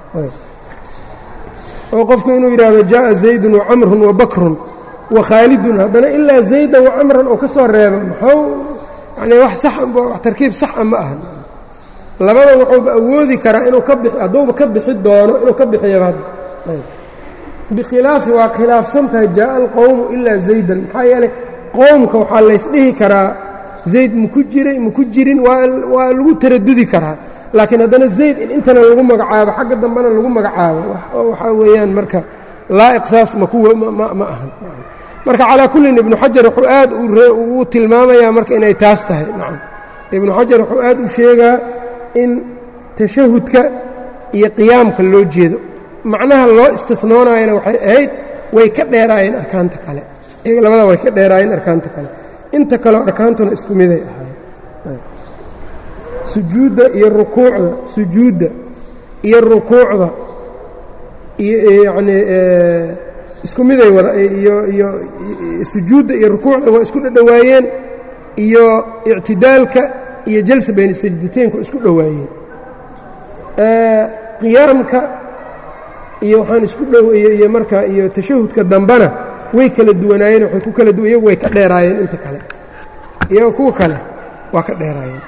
oo qofku inuu yidhaahdo jaaءa zaydun wa camrun wa bakrun wa khaalidun haddana ilaa zaydan wa camran oo ka soo reebo maxuu yani wax sax wax tarkiib saxa ma aha labada wuxuuba awoodi karaa inuu ka bixi hadduuba ka bixi doono inuu ka bixiyaba bikhilaafi waa khilaafsan tahay jaaءa alqowmu ilaa zaydan maxaa yeelay qowmka waxaa laysdhihi karaa zayd maku jiray maku jirin waa lagu taradudi karaa laakiin haddana zayd in intana lagu magacaabo xagga dambena lagu magacaabo waxaa weeyaan marka laa'iq saas ma ahan marka calaa kullin ibnu xajar wuxuu aad ugu tilmaamayaa marka inay taas tahay nacam ibnu xajar wuxuu aad u sheegaa in tashahudka iyo qiyaamka loo jeedo macnaha loo istifnoonayana waxay ahayd way ka dheeraayeen arkaanta kale iyaga labada way ka dheeraayeen arkaanta kale inta kaleo arkaantuna isku miday ahaayeen sujuudda iyo rukuucda sujuudda iyo rukuucda iyo yacnii isku miday wada iyo iyo sujuudda iyo rukuucda waa isku dhadhowaayeen iyo ictidaalka iyo jalsa bayna sajdataynku isku dhowaayeen qiyaamka iyo waxaan isku dhow iyo marka iyo tashahudka dambena way kala duwanaayeen waxay ku kala duwan iyagu way ka dheeraayeen inta kale iyaga kuwa kale waa ka dheeraayeen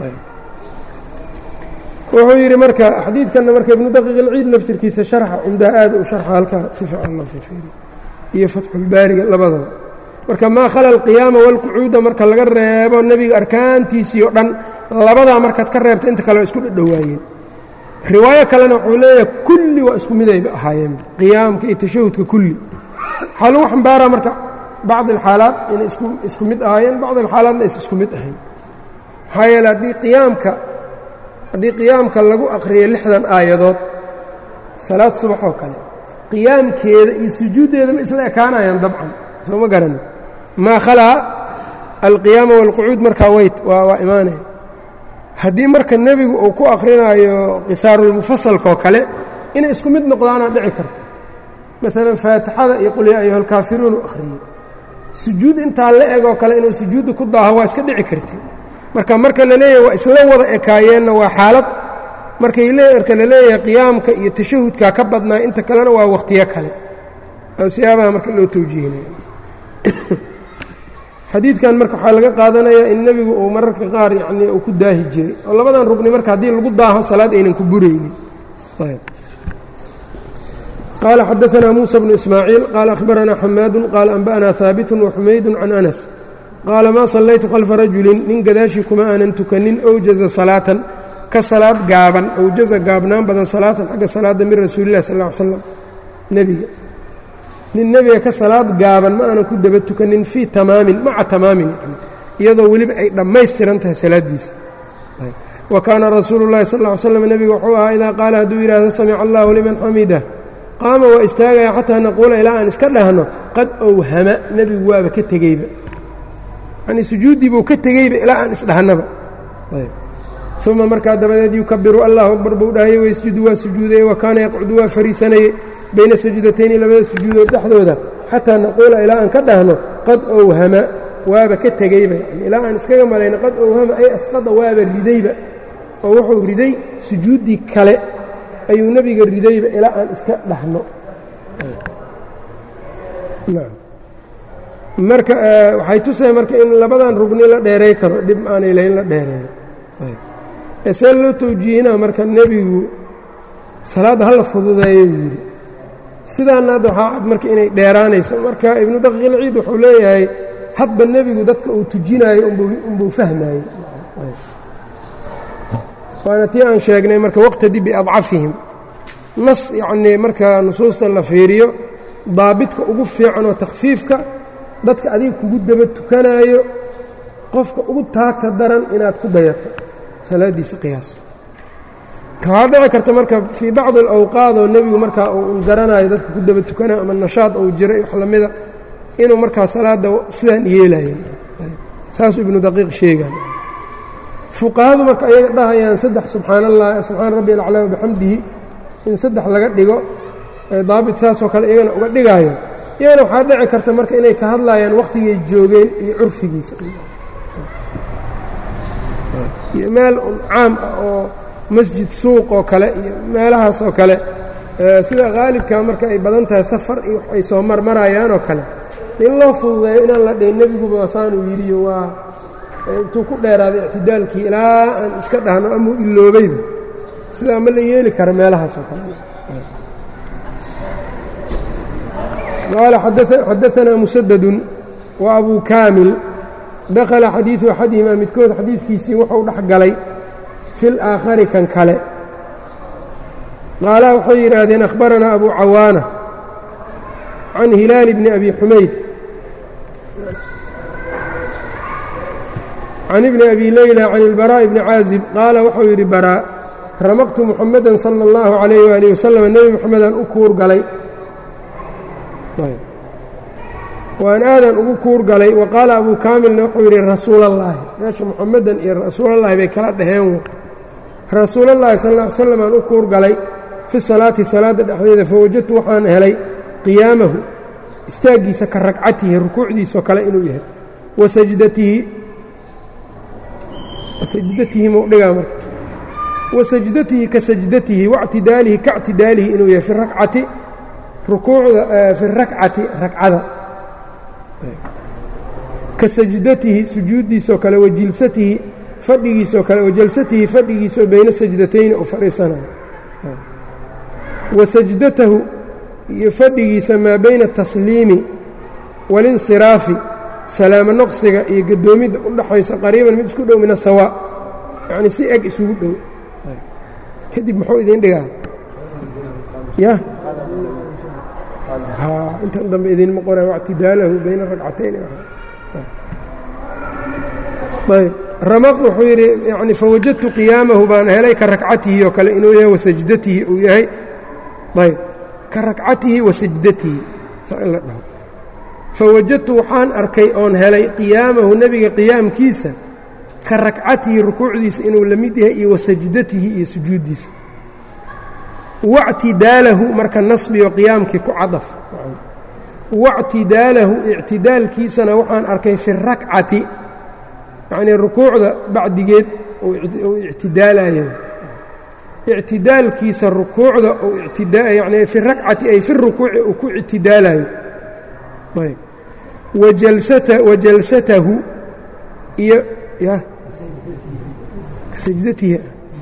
wuxuu yidhi marka xadiidkanna marka ibnu daqiiq ilciid laftirkiisa sharxa cumdaha aad u sharxa halkaa si fiican loo fiiriyo iyo fatxulbaariga labadaba marka maa khala alqiyaama walqucuuda marka laga reebo nebiga arkaantiisii oo dhan labadaa markaad ka reebta inta kale waa isku dhadhowaayeen riwaayo kalena wuxuu leeyahay kulli waa isku midayba ahaayeen qiyaamka iyo tashahudka kulli waxaa lagu xambaaraa marka bacd alxaalaat inay isku mid ahaayeen bacd alxaalaatna aysa isku mid ahayn maxaa yeele haddii qiyaamka haddii qiyaamka lagu aqriyo lixdan aayadood salaad subax oo kale qiyaamkeeda iyo sujuuddeeda ma isla ekaanayaan dabcan soo ma garanin maa khalaa alqiyaama waalqucuud markaa weyt waa imaanaya haddii marka nebigu uu ku akrinaayo qisaarulmufasalkaoo kale inay isku mid noqdaanaa dhici karta maalan faatixada iyo qul yaa ayuha alkaafiruun u akhriyey sujuud intaa la egoo kale inuu sujuudda ku daaho waa iska dhici karta marka marka la leeyahay waa isla wada ekaayeenna waa xaalad markay marka la leeyahay qiyaamka iyo tashahudkaa ka badnaa inta kalena waa wakhtiyo kale siyaabaha marka loo tawjiihinayo xadiidkan marka waxaa laga qaadanayaa in nebigu uu mararka qaar yacnii uu ku daahi jiray oo labadan rugni marka haddii lagu daaho salaad aynan ku buraynin qaala xadaanaa muusa bnu ismaaciil qaala akhbaranaa xamaadu qaala anba'anaa haabitun waxumaydun can anas qaala maa sallaytu khalfa rajulin nin gadaashii kuma aanan tukanin awjaza salaatan ka salaad gaaban awjaza gaabnaan badan salaatan xagga salaadda min rasuulillahi sal ll ly slam nebiga nin nebiga ka salaad gaaban ma aanan ku daba tukanin fii tamaamin maca tamaamin yani iyadoo weliba ay dhammaystiran tahay salaaddiisa wa kaana rasuulu llahi sal ll ly slam nebiga wuxuu ahaa idaa qaala hadduu yidhaahdo samica allahu liman xamidah qaama waa istaagaya xataa naquula ilaa aan iska dhahno qad owhama nebigu waaba ka tegeyba yanii sujuuddii buu ka tegeyba ilaa aan isdhahnaba uma markaa dabadeed yukabiru allahu akbar buu dhahayey waysjudu waa sujuudayey wa kaana yaqcudu waa fariisanayey bayna sajdatayni labada sujuudood dhexdooda xataa naquula ilaa aan ka dhahno qad owhama waaba ka tegeyba ilaa aan iskaga malayno qad owhama ay asqada waaba ridayba oo wuxuu riday sujuuddii kale ayuu nebiga ridayba ilaa aan iska dhahno marka waxay tusaya marka in labadan rugni la dheeray karo dhib aanay lahayn la dheereeyo see loo tawjiihinaa marka nebigu salaadda hala fududeeyo yidhi sidaana hadda waxaa cad marka inay dheeraanayso marka ibnu daqiiqilciid wuxuu leeyahay hadba nebigu dadka uu tujinaayo unbuu fahmaayey waana tii aan sheegnay marka waqtadi biadcafihim nas yacnii marka nusuusta la fiiriyo daabidka ugu fiican oo takhfiifka dadka adiga kugu daba tukanaayo qofka ugu taagta daran inaad ku dayato salaaddiisa qiyaasto waxaa dhici karta marka fii bacdi alawqaad oo nebigu markaa uu garanayo dadka ku daba tukanayo ama nashaad uu jiray wax lamida inuu markaa salaadda sidaan yeelayen saasuu ibnu daqiiq sheegaan fuqahadu marka ayaga dhahayaan saddex subxaan allah subxaana rabbi alaclaa bixamdihi in saddex laga dhigo daabit saasoo kale iyagana uga dhigaayo iyagana waxaa dhici karta marka inay ka hadlayaan wakhtigay joogeen iyo curfigiisa iyo meel caam ah oo masjid suuq oo kale iyo meelahaas oo kale sida haalibka marka ay badan tahay safar iyo ay soo marmarayaan oo kale in loo fududeeyo inaan la dhayn nebiguba saanuu yidhiyo waa intuu ku dheeraaday ictidaalkii ilaa aan iska dhahno amuu iloobayba sidaa ma la yeeli kara meelahaas oo kale qaala xadaanaa musadadun wa abuu kaamil dakhala xadiidu axadihimaa midkood xadiidkiisii wuxuu dhex galay fi laakhari kan kale qaalaha waxay yidhaahdeen akhbaranaa abu cawaana can hilaali bni abi xumayd can ibni abi leyla can ilbaraa'i bni caazib qaala wuxuu yidhi baraa ramaqtu muxamadan sala اllahu calayh waalihi wasalam nebi moxamedaan u kuur galay waan aadan ugu kuur galay wa qaala abuu kaamilna wuxuu yidhi rasuulallaahi meesha muxamadan iyo rasuulallaahi bay kala dhaheen rasuulallaahi sal ll ly slam aan u kuur galay fi salaati salaadda dhexdeeda fawajadtu waxaan helay qiyaamahu istaaggiisa ka ragcatihi rukuucdiisoo kale inuu yahay wa sajdatihi sajdatihi mudhigaa marka wa sajdatihi ka sajdatihi wactidaalihi ka ctidaalihi inuu yahay fi rakcati rukuucda fi rakcati ragcada ka sajdatihi sujuuddiisoo kale wa jilsatihi fadhigiisoo kale wa jalsatihi fadhigiisoo bayna sajdatayni uu fadhiisanayo wa sajdatahu iyo fadhigiisa maa bayna atasliimi walinsiraafi salaamo noqsiga iyo gadoomidda u dhaxayso qariiban mid isku dhow min asawaa yacnii si eg isugu dhow kadib muxuu idiin dhigaa ya intan dambe idinma qora wactidaalahu bayna ragcatayn ayb ramaq wuxuu yidhi yani fawajadtu qiyaamahu baan helay ka rakcatihi oo kale inuu yahay wasajdatihi uu yahay ayb ka rakcatihi wa sajdatihi saa in la dhaho fawajadtu waxaan arkay oon helay qiyaamahu nebiga qiyaamkiisa ka rakcatihi rukuucdiisa inuu la mid yahay iyo wa sajdatihi iyo sujuuddiisa wactidaalahu marka nasbigo qiyaamkii ku cadaf wactidaalahu ictidaalkiisana waxaan arkay fi rakcati yacnii rukuucda bacdigeed uu ictidaalayo ictidaalkiisa rukuucda uu yani fi rakcati ay fi rukuuci uu ku ictidaalayo ayb wa jalsatahu iyo ya sajdatihi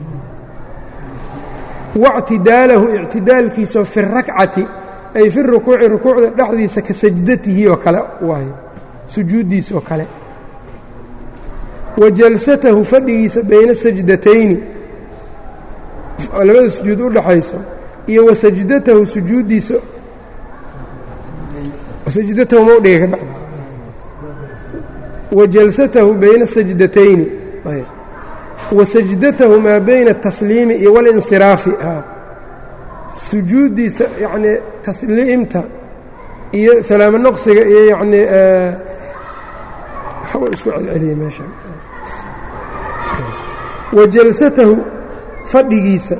wاctidaalahu ictidaalkiisao fi rakcati ay fi rukuuci rukuucda dhexdiisa ka sajdatihi oo kale waayo sujuuddiisa oo kale wa jalsatahu fadhigiisa bayna sajdatayni labada sujuud u dhaxayso iyo wa sajdatahu sujuuddiisa sajdatahu ma udhiga ka bacdi wa jalsatahu bayna sajdatayni wa sajdatahu maa bayna atasliimi iyo walinsiraafi sujuuddiisa yacnii tasliimta iyo salaamo noqsiga iyo yacnii waxba isku celceliyey meesha wa jalsatahu fadhigiisa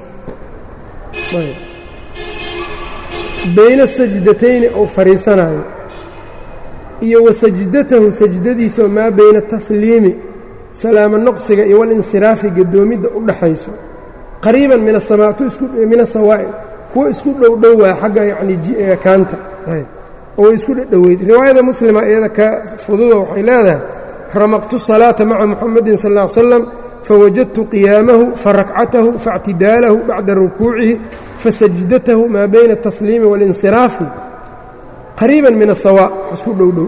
bayna sajdatayni ou fadhiisanayo iyo wa sajdatahu sajdadiisaoo maa bayna tasliimi salaamo noqsiga iyo walinsiraafi gadoomidda u dhaxayso qariiban min asamaatu min asawaa'i kuwa isku dhowdhow waa xagga yacni kaanta oo isku dhadhoweyd riwaayada muslima iyada ka fududa waxay leedahay ramaqtu salaata maca muxamadin sal ll ly slam fawajadtu qiyaamahu farakcatahu faاctidaalahu bacda rukuucihi fasajdatahu maa bayna الtasliimi wاlinsiraafi qariiba min asawa isku dhowdhow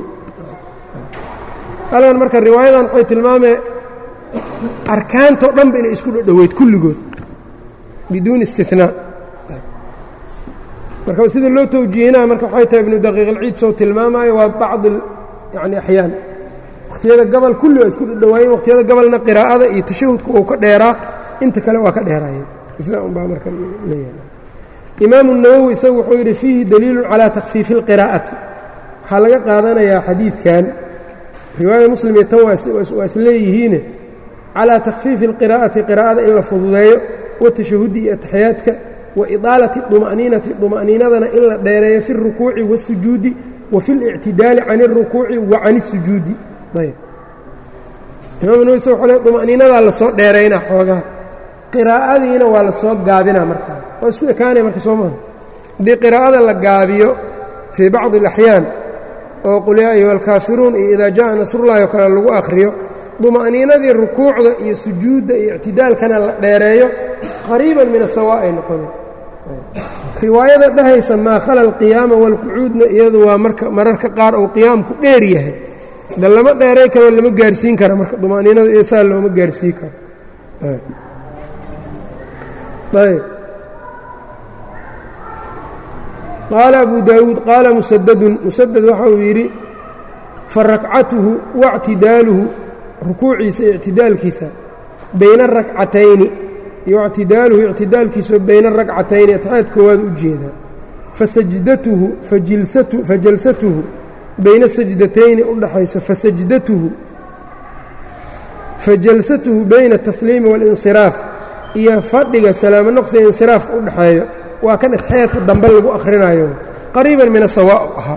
algan marka riwaayadan waxay tilmaamee arkaantao dhanba inay isku dhadhoweyd kulligood biduuni istinaa marka sida loo tawjiihinaa marka waxay tahay ibnu daqiiq alciid soo tilmaamaayo waa bacd yani axyaan wakhtiyada gabal kulli waa isku dhadhowaayeen wakhtiyada gabalna qiraa'ada iyo tashahudka uu ka dheeraa inta kale waa ka dheeraayeen isla unbaa marka leeyahay imaamu nawowi isagu wuxuu yidhi fiihi daliilun calaa takhfiifi اlqiraa'ati waxaa laga qaadanayaa xadiidkan riwaayada muslim iyo tan waa isleeyihiine calaa takhfiifi اlqiraa'ati qiraa'ada in la fududeeyo watashahudi iyo ataxiyaadka wa idaalati طuma'niinati طuma'niinadana in la dheereeyo fi اlrukuuci waالsujuudi wa fi اlictidaali can اlrukuuci wa can الsujuudi ayb imaam nawowi isaga wxuu le طuma'niinadaa lasoo dheeraynaa xoogaha qiraa'adiina waa la soo gaabinaa markaa waa isku ekaanaya marka soo maha haddii qiraa'ada la gaabiyo fii bacdi اlaxyaan oo qul yaa ayuha alkaafiruun iyo idaa jaءa nasrullahi oo kale lagu akhriyo duma'niinadii rukuucda iyo sujuudda iyo ictidaalkana la dheereeyo qariiban min asawa ay noqoneen riwaayada dhahaysa maa khala alqiyaama waalqucuudna iyadu waa marka mararka qaar uu qiyaamku dheer yahay da lama dheeray karo lama gaarsiin kara marka duma'niinada iyo saa looma gaarsiin karo ayb qaala abu daawuud qaala musadadun musadad waxa uu yidhi farakcatuhu waاctidaaluhu rukuuciisa iyo ictidaalkiisa bayna arakcatayni iyo ictidaaluhu ictidaalkiisa bayna arakcatayni atxaad koowaad u jeedaa fasajdatuhu fajalsatuhu bayna sajdatayni u dhaxayso fasajdatuhu fajalsatuhu bayna atasliimi waalinsiraaf iyo fadhiga salaamo noqsiga insiraafka u dhexeeyo waa kan atxayaadka dambe lagu akhrinayo qariiban min asawa ahaa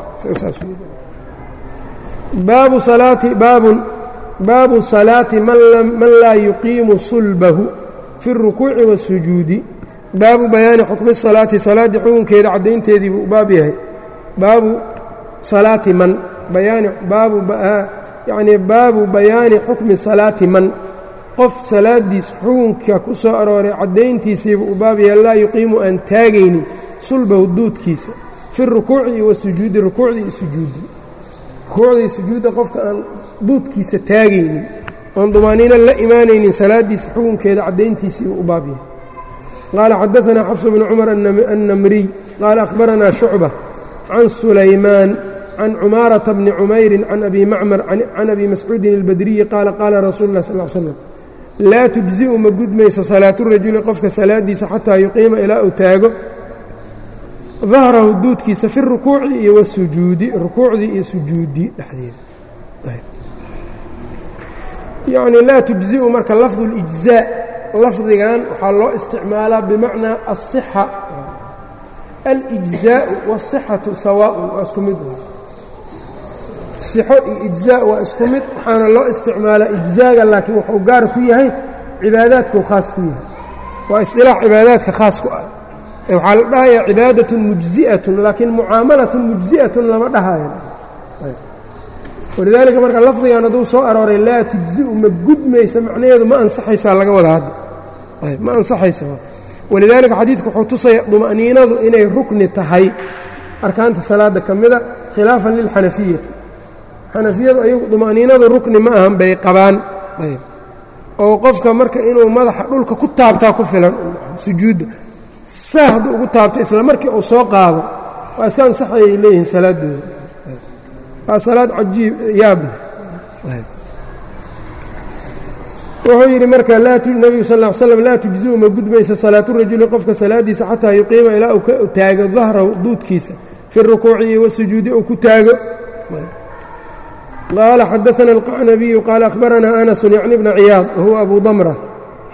baabu salaati baabun baabu salaati man laa yuqiimu sulbahu fi اrukuuci waالsujuudi baabu bayaani xukmi salaati salaaddii xukunkeeda caddaynteedii buu baab yahay baabu salaati man bayaani baabu yacnii baabu bayaani xukmi salaati man qof salaadiis xukunka ku soo arooray caddayntiisiibuu u baab yahay laa yuqiimu aan taagaynin sulbahu duudkiisa fi rukuuci iyo wasujuudi rukuucdii iyo sujuudi rukuucdii sujuudda qofka aan duudkiisa taagaynin oon dumaaniino la imaanaynin salaaddiisa xukunkeeda caddayntiisii uu u baab yahay qaala xadaanaa xafsu bnu cumar annamriy qaala akhbaranaa shucba can sulaymaan can cumaarata bni cumayrin can abi macmar can abi mascuudin اlbadriyi qaala qaala rasuulu lah sal l slam laa tujzi'u ma gudmayso salaaturajuli qofka salaaddiisa xataa yuqiima ilaa uu taago dahrahu duudkiisa fi rukuuci iyo wasujuudi rukuucdii iyo sujuuddii dhexdeeda yacnii laa tujzi'u marka lafdu اlijzaa lafdigan waxaa loo isticmaalaa bimacnaa aلصixa alijzaa'u wالصixatu sawaaءun waa isku mid sixo iyo ijzaa waa isku mid waxaana loo isticmaalaa ijzaaga laakiin wuxuu gaar ku yahay cibaadaadkuu khaas ku yahay waa isdilaax cibaadaadka khaas ku ah waxaa la dhahayaa cibaadatun mujzi'atun laakiin mucaamalatun mujzi'atun lama dhahayo walidaalika marka lafdigan hadduu soo arooray laa tujzi'u ma gudmaysa macnaheedu ma ansaxaysaa laga wada hadda ma ansaxaysa walidaalika xadiidku wuxuu tusaya duma'niinadu inay rukni tahay arkaanta salaadda ka mida khilaafan lilxanafiyati xanafiyadu ayagu duma'niinadu rukni ma ahan bay qabaan oo qofka marka inuu madaxa dhulka ku taabtaa ku filan sujuudda saa hadduu ugu taabto isla markii uu soo qaado waa iska ansaxayay leeyihiin salaaddooda waa salaad cajiib yaable wuxuu yidhi marka nebigu sal ll ly slam laa tujzi'u ma gudmayso salaaturajuli qofka salaaddiisa xataa yuqiima ilaa uu ka taago dahrahu duudkiisa fi rukuuci iyo wasujuudi uu ku taago qaala xadaana alqacnabiyu qaala akhbaranaa anasun yacni bna ciyaad wahuwa abu damra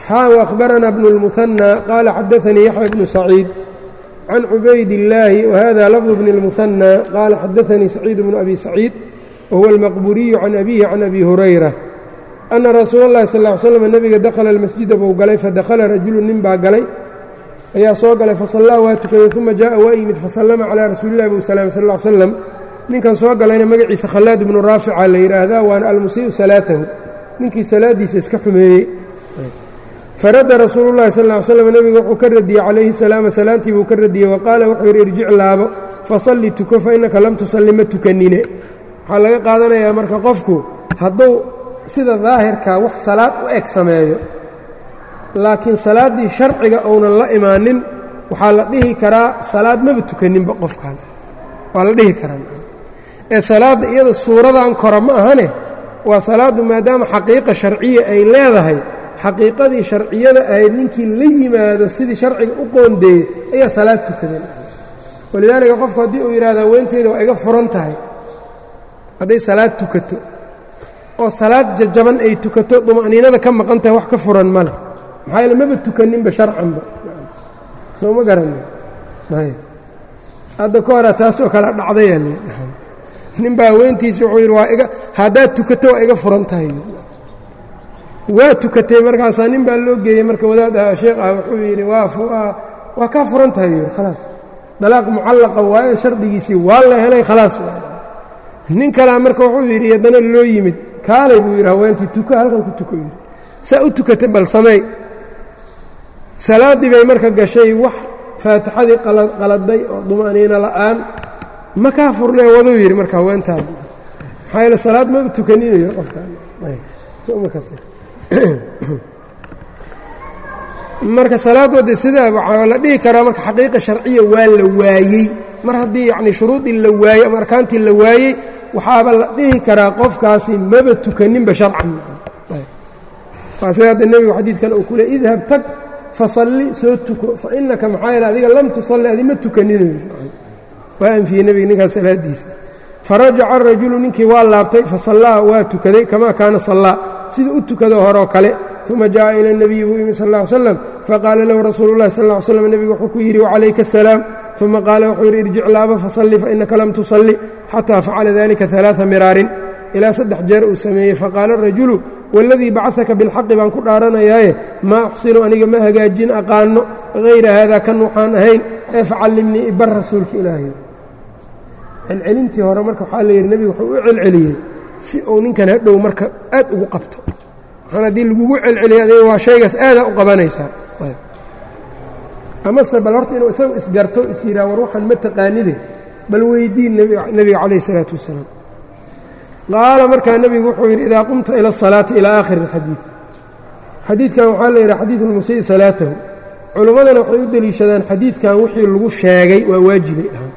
xaa وأخbarana بن الmuثنى qala xadaثnii yaحyى بن سacيid can cubayd الlaahi وhada lفظ بن الmuثنى qala xadaثnii سacيid بن أbi سacيid whuwa الmaqburiyu can abihi can abi hurayra أna rasuula الlahi sal اه ly slm nebiga dakhala اlmasjida buu galay fadakhala rajulu nin baa galay ayaa soo galay fasallaa waa tukaday uma jaءa waa yimid fasallama calىa rasuuli اllahi buu salaam sal ا ly slam ninkan soo galayna magaciisa khallaad ibnu raafica la yidhaahdaa waana almusii'u salaatahu ninkii salaaddiisa iska xumeeyey faradda rasuulu llahi sal ly slam nebiga wuxuu ka radiyey calayhi salaama salaantii buu ka radiyey wa qaala wuxuu yidhi irjic laabo fasalli tuko fa innaka lam tusalli ma tukanine waxaa laga qaadanayaa marka qofku hadduu sida daahirkaa wax salaad u eg sameeyo laakiin salaaddii sharciga uunan la imaanin waxaa la dhihi karaa salaad maba tukaninba qofkan waa la dhihi karaa ee salaadda iyada suuradan kora ma ahane waa salaaddu maadaama xaqiiqa sharciya ay leedahay xaqiiqadii sharciyada ahayd ninkii la yimaado sidii sharciga u qoondeeyey ayaa salaad tukadeen walidaalika qofku haddii uu yidhahdo haweenteeda waa iga furan tahay hadday salaad tukato oo salaad jajaban ay tukato duma'niinada ka maqan tahay wax ka furan ma leh maxaa yaele maba tukaninba sharcanba soo ma garanin hadda ka hora taasoo kale dhacdaya nin baa haweentiisi wuxuu yidhi waa iga haddaad tukato waa iga furan tahay waa tukatay markaasaa nin baa loo geeyey marka wadaad ah sheekh ah wuxuu yidhi waa waa kaa furan tahay yidhi khalaas dalaaq mucallaqa waaye shardigiisii waa la helay khalaas nin kalea marka wuxuu yidhi haddana loo yimid kaalay buu yidhi haweentii tuko halkan ku tuko yidhi saa u tukatay bal sameey salaaddii bay marka gashay wax faatixadii qaladay oo duma'niino la'aan ma kaa furnee waduu yidhi marka haweentaada maxaa yeele salaad maba tukaninayo qofkamarka salaad wadde sidaa waxaa la dhihi karaa marka xaqiiqa sharciya waa la waayey mar haddii yacnii shuruudii la waayey ama arkaantii la waayey waxaaba la dhihi karaa qofkaasi maba tukaninba sharcan waa sida hadda nebigu xadiidkan uu ku le idhab tag fasalli soo tuko fa innaka maxaa yeele adiga lam tusalli adi ma tukaninayo waa anfiyey nebiga ninkaas salaaddiisa farajaca arajulu ninkii waa laabtay fasallaa waa tukaday kamaa kaana sallaa sida u tukado horoo kale uma jaءa ilى الnabiyi buu yimi sal اه ly slam faqaala lahu rasuulu اllahi sal ly slam nebigu wuxuu ku yidhi wacalayka الsalaam uma qaala wuxuu yidhi irjic laaba fasalli fainaka lam tusalli xataa facala dalika ثalaaثa miraarin ilaa saddex jeer uu sameeyey faqaala rajulu waladii bacثaka biاlxaqi baan ku dhaaranayaaye maa uxsinu aniga ma hagaajin aqaano hayra haada kan waxaan ahayn ee facallimnii ibar rasuulka ilaahay celcelintii hore marka waxaa la yidhi nebigu wuxuu u celceliyey si uu ninkan hadhow marka aad ugu qabto waxaan haddii lagugu celceliya adiga waa shaygaas aadaa u qabanaysaa amase bal horta inuu isagu isgarto is yidhaha war waxaan ma taqaanide bal weydiin nebiga calayh isalaatu wassalaam qaala markaa nebigu wuxuu yidhi idaa qumta ila asalaati ilaa aakhiri alxadiid xadiidkan waxaa la yidhaha xadiidu lmusii salaatahu culimmadana waxay u deliishadaan xadiidkan wixii lagu sheegay waa waajibay dhahaan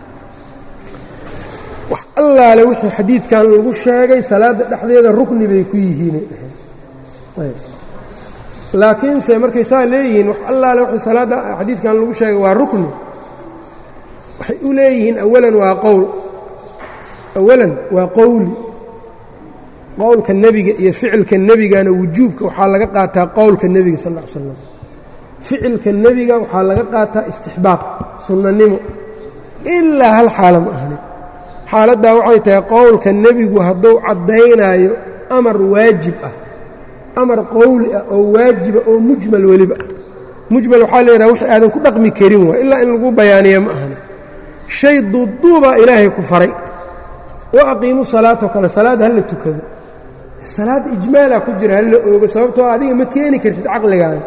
wax allaale wixii xadiidkan lagu sheegay salaadda dhexdeeda rukni bay ku yihiinay dhaheen laakiinse markay saa leeyihiin wax allaale wixii salaadda xadiidkan lagu sheegay waa rukni waxay u leeyihiin awalan waa qowl awalan waa qowli qowlka nebiga iyo ficilka nebigana wujuubka waxaa laga qaataa qowlka nebiga sal ll ly slam ficilka nebiga waxaa laga qaataa istixbaab sunnanimo ilaa hal xaala ma ahni xaaladdaa waxay tahay qowlka nebigu hadduu caddaynaayo amar waajib ah amar qowli ah oo waajiba oo mujmal weliba ah mujmal waxaa la yidhaha wixii aadan ku dhaqmi karin waay ilaa in lagu bayaaniya ma ahni shay duuduubaa ilaahay ku faray wa aqiimu salaatoo kale salaad hala tukado salaad ijmaalaa ku jira hala oogo sababtoo adiga ma keeni kartid caqligaaga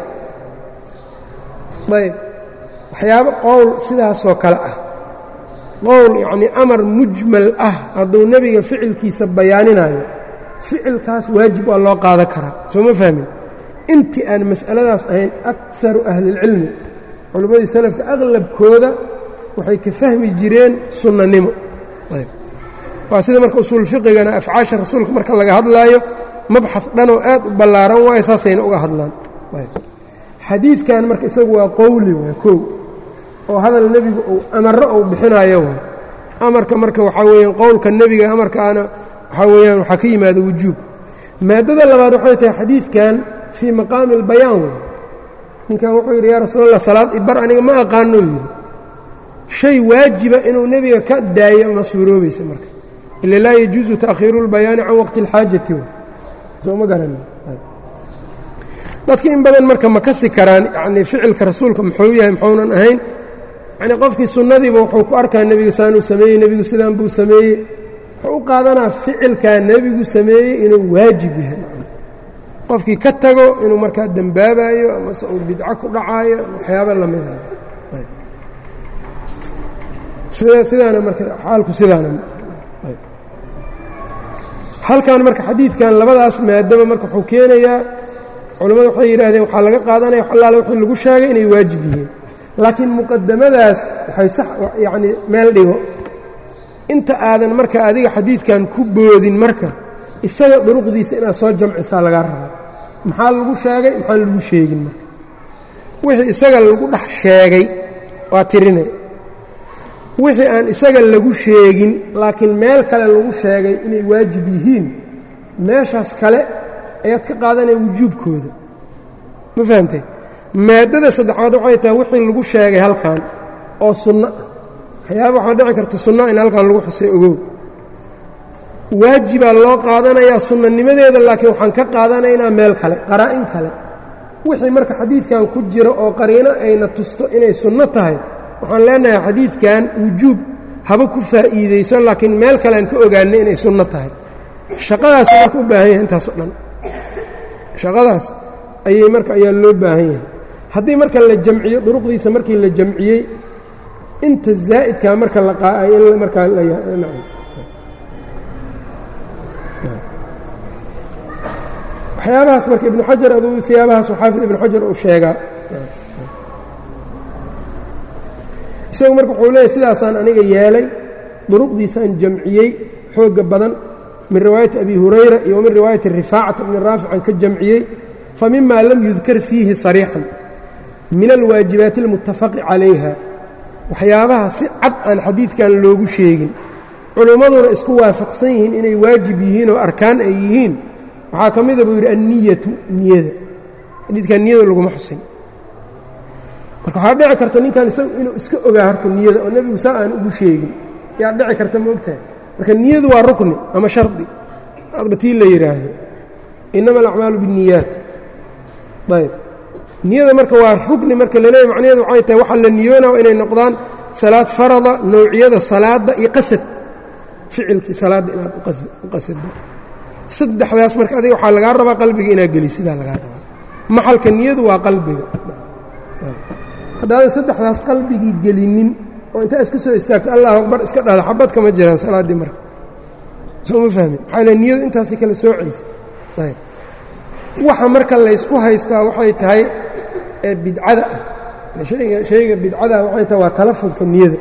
ayb waxyaabo qowl sidaasoo kale ah qowl yacnii amar mujmal ah hadduu nebiga ficilkiisa bayaaninayo ficilkaas waajib waa loo qaadan karaa soo ma fahmin intii aan mas'aladaas ahayn akaru ahlilcilmi culimmadii salafka aqlabkooda waxay ka fahmi jireen sunnanimo ayb waa sida marka usuul fiqigana afcaasha rasuulka marka laga hadlaayo mabxad dhanoo aad u ballaaran waayo saasayna uga hadlaan xadiidkan marka isagu waa qowli waa kow oo hadal nebigu uu amarro uu bixinaayo waay amarka marka waxaa weeyaan qowlka nebiga amarkaana waxaa weeyaan waxaa ka yimaada wujuub maaddada labaad waxay tahay xadiidkan fii maqaami اlbayaan wey ninkan wuxuu yidhi yaa rasuul allah salaad ibar aniga ma aqaano yidhi shay waajiba inuu nebiga ka daayo ma suuroobaysa marka ila laa yajuusu taakhiiru اlbayaani can waqti اlxaajati soo ma garan dadka in badan marka ma kasi karaan yanii ficilka rasuulka muxuu yahay muxuunan ahayn yanii qofkii sunnadiiba wuxuu ku arkaa nebiga saanuu sameeyey nebigu sidaan buu sameeyey wuxuu u qaadanaa ficilkaa nebigu sameeyey inuu waajib yahay qofkii ka tago inuu markaa dembaabayo amase uu bidco ku dhacaayo waxyaaba lamida sidaana marka xaalku sidaana halkan marka xadiidkan labadaas maadaba marka wuxuu keenayaa culammadu waxay yidhaahdeen waxaa laga qaadanaya wax allaale wixii lagu sheegay inay waajib yihiin laakiin muqadamadaas waxay sax yacnii meel dhigo inta aadan marka adiga xadiidkan ku boodin marka isaga duruqdiisa inaad soo jamcisaa lagaa rabaa maxaa lagu sheegay maxaan lagu sheegin marka wixii isaga lagu dhex sheegay waa tirine wixii aan isaga lagu sheegin laakiin meel kale lagu sheegay inay waajib yihiin meeshaas kale ayaad ka qaadanaya wujuubkooda ma fahamtay maaddada saddexaad waxay tahay wixii lagu sheegay halkan oo sunno ah waxyaaba waxaa dhici karta sunna in halkan lagu xusay ogow waajibaa loo qaadanayaa sunnanimadeeda laakiin waxaan ka qaadanaynaa meel kale qaraa-in kale wixii marka xadiidkan ku jira oo qariino ayna tusto inay sunno tahay waxaan leenahay xadiidkan wujuub haba ku faa'iidayso laakiin meel kale aan ka ogaanay inay sunno tahay shaqadaas marka u baahan yahay intaasoo dhan shaqadaas ayay marka ayaa loo baahan yahay haddii marka la jamciyo duruqdiisa markii la jamciyey inta zaa'idkaa marka la qaa'ay in markaa waxyaabahaas marka ibnu xajar aduu siyaabahaas xaafid ibnu xajar uu sheegaa isagu marka wuxuu leeyahy sidaasaan aniga yeelay duruqdiisaan jamciyey xooga badan min riwaayati abi hurayra iyo min riwaayati rifaacata bni raafican ka jamciyey famima lam yudkar fiihi sariixan min alwaajibaati اlmutafaqi calayha waxyaabaha si cad aan xadiidkan loogu sheegin culummaduna isku waafaqsan yihiin inay waajib yihiin oo arkaan ay yihiin waxaa ka mida buu yidhi anniyatu niyada xadiidkan niyada laguma xusin marka waxaa dhici karta ninkan isagu inuu iska ogaa horta niyada oo nebigu saa aan ugu sheegin yaa dhici karta ma ogtahay marka niyadu waa rukni ama shardi adba tii la yidhaahdo innama alacmaalu biاnniyaat ayb niyada marka waa rukni marka laleeyahy macnaheedu waxay tahay waxaa la niyoonaa inay noqdaan salaad farada nowciyada salaadda iyo qasad ficilkii salaadda inaad u qasaddo saddexdaas marka adiga waxaa lagaa rabaa qalbiga inaad geli sidaa lagaa rabaa maxalka niyadu waa qalbiga haddaadan saddexdaas qalbigii gelinin oo intaa iska soo istaagto allahu akbar iska dhahda xabad kama jiraan salaaddii marka soo ma fahmin maxaa le niyadu intaasay kala soocaysa ayb waxa marka laysku haystaa waxay tahay ee bidcada ah hayga shayga bidcadaa waxay tahay waa talafudka niyada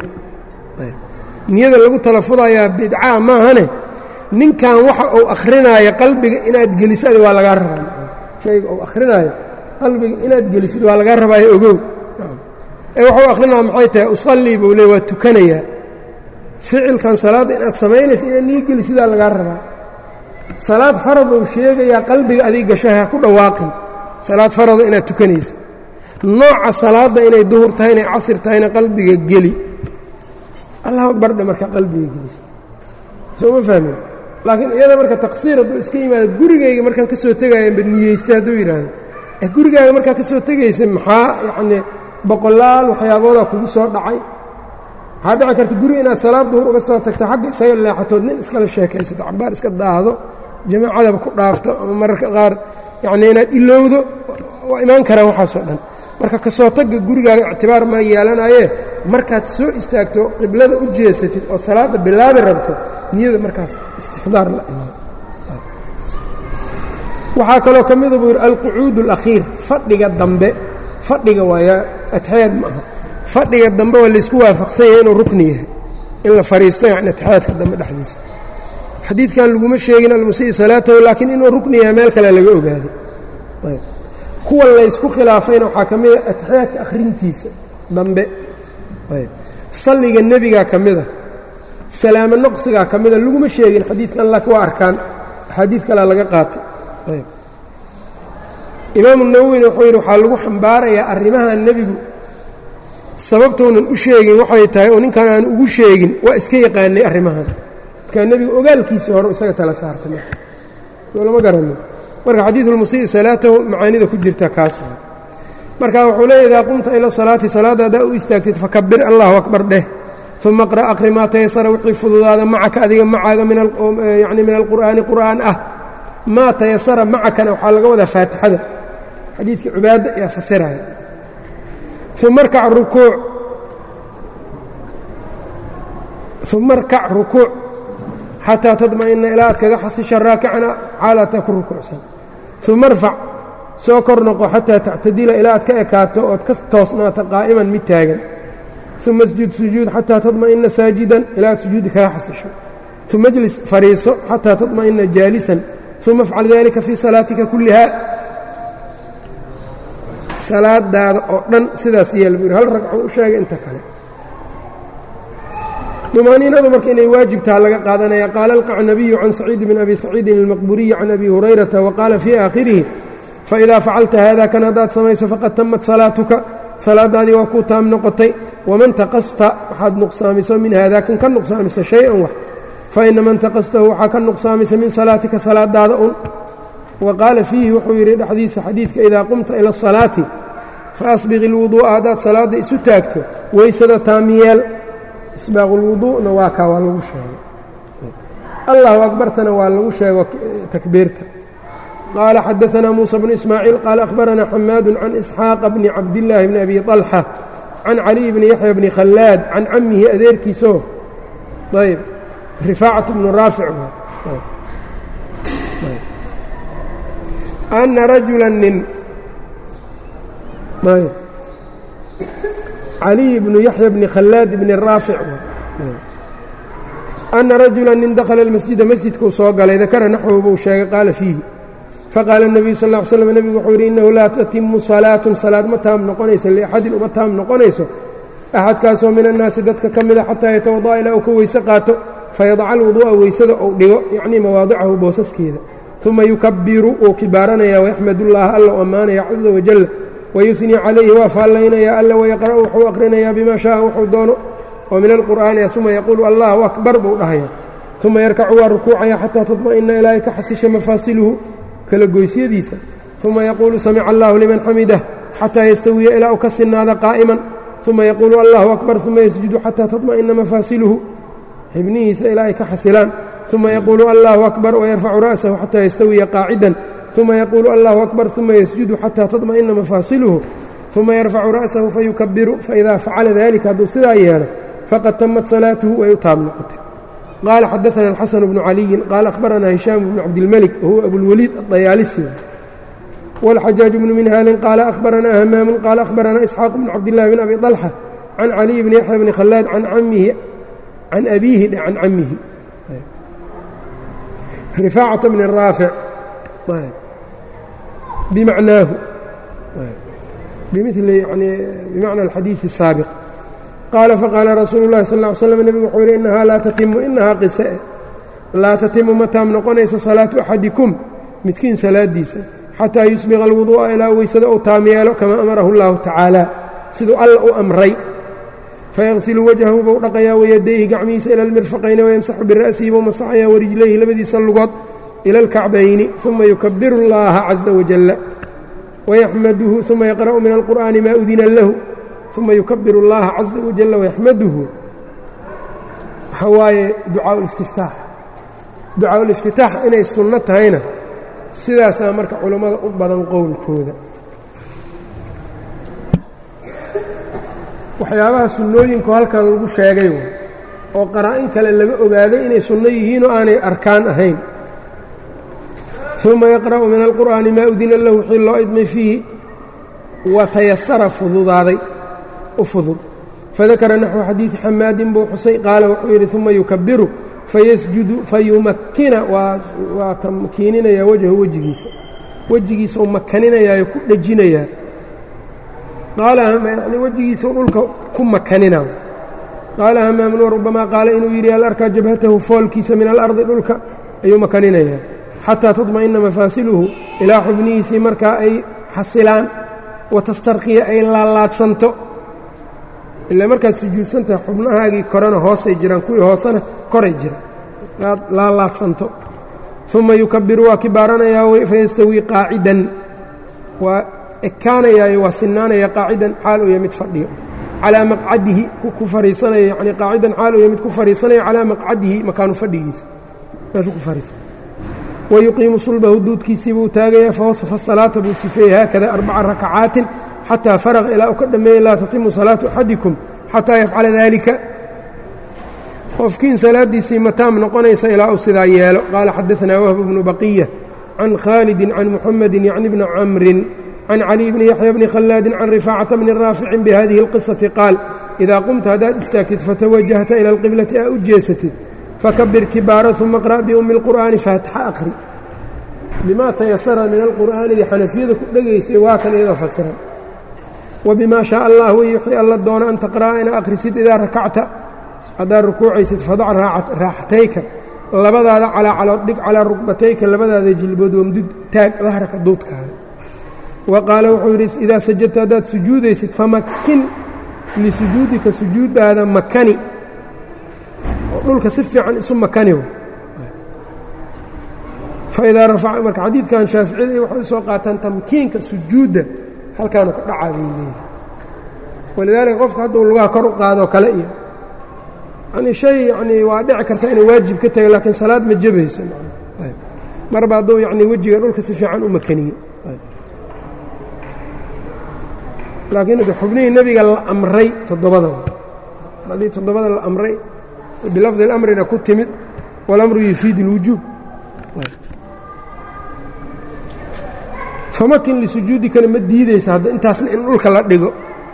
niyada lagu talafudayaa bidcaa maahane ninkan waxa uu akhrinaayo qalbiga inaad gelisid waa lagaa rabaa shayga uu akhrinaayo qalbiga inaad gelisid waa lagaa rabaayo ogow ee waxuu akhrinaya maxay tahay usallii buu le waa tukanayaa ficilkan salaadda inaad samaynaysa inaad niyo gelisidaa lagaa rabaa salaad farad uu sheegayaa qalbiga adig gasho ha ku dhawaaqin salaad farado inaad tukanaysa nooca salaadda inay duhur tahay inay casir tahayna qalbiga geli allah bardhe markaa qalbiga gelisa soo ma fahmin laakiin iyada marka taqsiir hadduu iska yimaado gurigayga markaan ka soo tegaayanba niyeystay hadduu yidhaahdo ee gurigaaga markaa ka soo tegaysa maxaa yacnii boqolaal waxyaaboodaa kugu soo dhacay waxaa dhici karta guri inaad salaad duhur uga soo tagto xagga isaga leexatood nin iskala sheekaysato cabaar iska daahdo jamaacadaba ku dhaafto ama mararka qaar yacnii inaad ilowdo waa imaan karaan waxaasoo dhan marka ka soo tagga gurigaaga ictibaar ma yeelanayee markaad soo istaagto qiblada u jeesatid oo salaadda bilaabi rabto niyada markaas istixdaar la imaan waxaa kaloo ka mida buu yidhi alqucuud alakhiir fadhiga dambe fadhiga waayaa atixyaad ma aha fadhiga dambe waa laysku waafaqsan yahay inuu rukni yahay in la fadhiisto yacni atixyaadka dambe dhexdiisa xadiidkan laguma sheegin almusii salaatahu laakiin inuu rukni yahay meel kale laga ogaaday ayb kuwa laysku khilaafayna waxaa ka mida atixiyaadka akhrintiisa dambe ayb salliga nebigaa ka mida salaamo noqsigaa ka mida laguma sheegin xadiidkan laakiin waa arkaan axaadiid kalea laga qaatay ayb imaamu nawowina wuxuu yidhi waxaa lagu xambaarayaa arrimaha nebigu sababtounan u sheegin waxay tahay oo ninkan aan ugu sheegin waa iska yaqaanay arrimahan markaa nebigu ogaalkiisii hore isaga tala saartay marka soo lama garanin marka xadiidulmusii salaatahu macaanida ku jirta kaas marka wuxuu leeya idaa qumta ila salaati salaadda haddaa u istaagtid fakabir allahu akbar dheh uma qra' aqri maa tayasara wixii fududaada macaka adiga macaaga yani min alqur'aani qur'aan ah maa tayasara macakana waxaa laga wadaa faatixada xadiidkii cibaada ayaa fasiraya uma rkac rukuuc uma rkac rukuuc xataa tadma'ina ilaa aad kaga xasisha raakicana xaalataa ku rukuucsan uma rfac soo kor noqo xataa tactadila ilaa aad ka ekaato ood ka toosnaato qaa'iman mid taagan uma isjud sujuud xataa tadma'ina saajidan ilaa aad sujuudi kaga xasisho uma jlis fariiso xataa tadma'ina jaalisan uma afcal dalika fii salaatika kulliha salaadaada oo dhan sidaas yeel buu yidhi hal ragco u sheegay inta kale dumaaniinadu marka inay waajibtaha laga qaadanaya qaala alqacnabiyu can saciid bn abi saciidin almaqburiyi can abi hurayrata wa qaala fii aakhirihi faidaa facalta haada kan haddaad samayso faqad tamat salaatuka salaadaadii waa kuu taam noqotay waman taqasta waxaad nuqsaamiso min haada kan ka nuqsaamisa shay-an wax faina man taqastahu waxaa ka nuqsaamisa min salaatika salaadaada un wa qaala fiihi wuxuu yidhi dhexdiisa xadiidka idaa qumta ila asalaati fa asbiqi ilwuduu'a haddaad salaadda isu taagto weysada taamiyeel isbaaqulwuduu'na waa kaa waa lagu sheegay allahu akbartana waa lagu sheego takbiirta qaala xadaanaa muusa bnu ismaaciil qaala akhbaranaa xamaadu can isxaaqa bni cabdillaahi bni abi طalxa can caliy bni yaxya bni khallaad can cammihi adeerkiisoo ayb rifaacat bnu raafic ana rajula nin caliy bnu yaxya bni khallaad bni raafic ana rajula nin dakhala almasjida masjidkuu soo galay dakara naxwu buu sheegay qaala fiihi faqaala الnabiyu sal ا ly slam nebigu wuxuu yidhi innahu laa tatimu salaatun salaad ma taam noqonayso liaxadin uma taam noqonayso axadkaasoo min annaasi dadka ka mida xataa yatawada'a ilaa uu ka weyse qaato fayadaca alwuduu'a weysada ou dhigo yacnii mawaadicahu boosaskeeda uma yukabiru wuu kibaaranayaa wayaxmad ullaaha alla u ammaanaya caza wajal wayusnii calayhi waa faallaynayaa alla wayaqra'u wuxuu aqrinayaa bimaa shaaa wuxuu doono oo min alqur'aani ah uma yaquulu allahu akbar buu dhahaya uma yarkacu waa rukuucaya xataa tadma'ina ilaahay ka xasisha mafaasiluhu kala goysyadiisa uma yaquulu samica allahu liman xamidah xataa yastawiya ilaa u ka sinaada qaa'iman uma yaquulu allahu akbar uma yasjudu xataa tadma'ina mafaasiluhu xibnihiisa ilaa ay ka xasilaan uma yaquulu allahu akbar wayarfacu ra'sahu xataa yastawiya qaacidan uma yaquulu allahu akbar uma yasjudu xataa tadma'ina mafaasiluhu uma yarfacu ra'sahu fayukabiru faidaa facala dalika hadduu sidaa yeelo faqad tamat salaatuhu way u taab noqotay qaala xadaana alxasan bnu caliyin qaala akhbaranaa hishaam bnu cabdilmelik wahuwa abulwaliid adayaalisi wاlxajaaj bnu minhaalin qaala akhbaranaa hamaamun qaala akhbaranaa isxaaq bnu cabdillahi bn abi طalxa can caliy bni yaxya bni khallaad can camihi can abiihi can camihi rifaacata bni raafic bimacnaahu bimili yani bimacna alxadiidi الsaabiq qaala faqaala rasuulu اllahi sal ا ly slam nebigu wuxuu yidhi innahaa laa tatimu inahaa qise laa tatimu ma taam noqonayso salaatu axadikum midkiin salaadiisa xataa yusbiqa alwuduu'a ilaa weysada uu taam yeelo kamaa amarahu اllahu tacaala siduu alla u amray fayaqsilu wajhahu buu dhaqayaa wayadayhi gacmihiisa ila almirfaqayni wayamsaxu bira'sihi buu masaxayaa warijlayhi labadiisa lugood ila alkacbayni uma yukabiru اllaha caza wajalla wayaxmaduhu uma yaqra'u min alqur'aani maa udina lahu uma yukabiru اllaha caza wajalla wayaxmaduhu waxaa waaye ducaa listiftaax ducaa uliftitaax inay sunno tahayna sidaasaa marka culammada u badan qowlkooda waxyaabaha sunnooyinku halkan lagu sheegay oo qaraa-in kale laga ogaaday inay sunno yihiinoo aanay arkaan ahayn uma yaqra'u min alqur'aani maa udina lahu wixii loo idmay fiihi wa tayasara fududaaday u fudud fadakara naxwu xadiidi xamaadin buu xusay qaala wuxuu yidhi uma yukabiru fayasjudu fayumakkina waa tamkiininayaa wajhu wejigiisa wejigiisa u makaninayaayo ku dhejinayaa qaala yani wejigiisau dhulka ku makanina qaala hamaamun warubamaa qaala inuu yidhi al arkaa jabhatahu foolkiisa min alardi dhulka ayuu makaninayaa xataa tadma'ina mafaasiluhu ilaa xubnihiisii markaa ay xasilaan wa tastarkiya ay laalaadsanto ilaa markaad sujuudsantahay xubnahaagii korena hoosay jiraan kuwii hoosena koray jiraan laalaadsanto uma yukabiru waa kibaaranayaa fayastawii qaacidan waa ekaanayaayo waa sinaanaya qaacidan xaal uu ya mid fadhiyo calaa maqcadihi ku fariisanayo yani qaacidan xaal uu ya mid ku fariisanayo calaa maqcadihi makaanu fadhigiisa meeshu ku fariisa wayuqiimu sulbahu duudkiisii buu taagayaa fawasafa salaata buu sifeeyey haakada arbaca rakacaatin xataa faraqa ilaa uu ka dhammeeyey laa tatimu salaatu axadikum xataa yafcala daalika qofkiin salaaddiisii mataam noqonaysa ilaa uu sidaa yeelo qaala xadaanaa wahb bnu baqiya can khaalidin can muxamedin yacni bni camrin can caliy bni yaxya bni khallaadin can rifaacata bni raaficin bihadihi اlqisati qaal idaa qumta haddaad istaagtid fatawajahta ila alqiblati aa u jeesatid fakabir kibaara uma qra' biummi اlqur'aani faatxa aqri bimaa tayasara min alqur'aanidii xanafiyada ku dhegaysay waa kan iyadoo fasiran wbima shaء allah wey wixii alla doono an taqra'a ina akhrisid idaa rakacta haddaad rukuucaysid fadac raaxatayka labadaada calaacalood dhig calaa rukbatayka labadaada jilbood wamdud taag dahraka duudkaada wa qaala wuxuu yidhi idaa sajadta haddaad sujuudaysid famakin lisujuudika sujuuddaada makani oo dhulka si fiican isu makani faidaa rafaca marka xadiidkan shaaficiyada waxay u soo qaataan tamkiinka sujuudda halkaanu ka dhacaa bay leeyihi walidaalika qofka hadduu lugaha kor u qaadoo kale iyo yani shay yanii waa dhici karta inay waajib ka taga laakiin salaad ma jebayso marba hadduu yani wejiga dhulka si fiican u makaniye laakiin xubnihii nebiga la amray toddobada haddii toddobada la amray bilafdi اlamrina ku timid walamru yufiid اlwujuub famakin lisujuudikana ma diidaysa hadda intaasna in dhulka la dhigo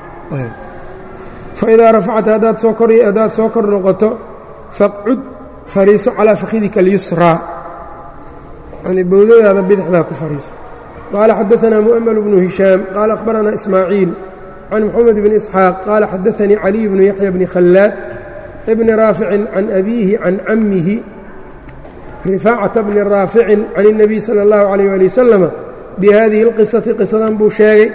faidaa rafacta haddaad soo kor haddaad soo kor noqoto faqcud fariiso calaa fakhidika اlyusraa yani bowdadaada bidixdaa ku fariiso qaala xadaanaa mu'ml bnu hishaam qaala akhbaranaa ismaaciil can moxamed bni isxaaq qaala xadaanii caliy bnu yaxya bni khallaad bni raaficin can abiihi can cammihi rifaacata bni raaficin can الnabiy salى اllahu عalيh ali wasalama bihadihi اlqisati qisadan buu sheegay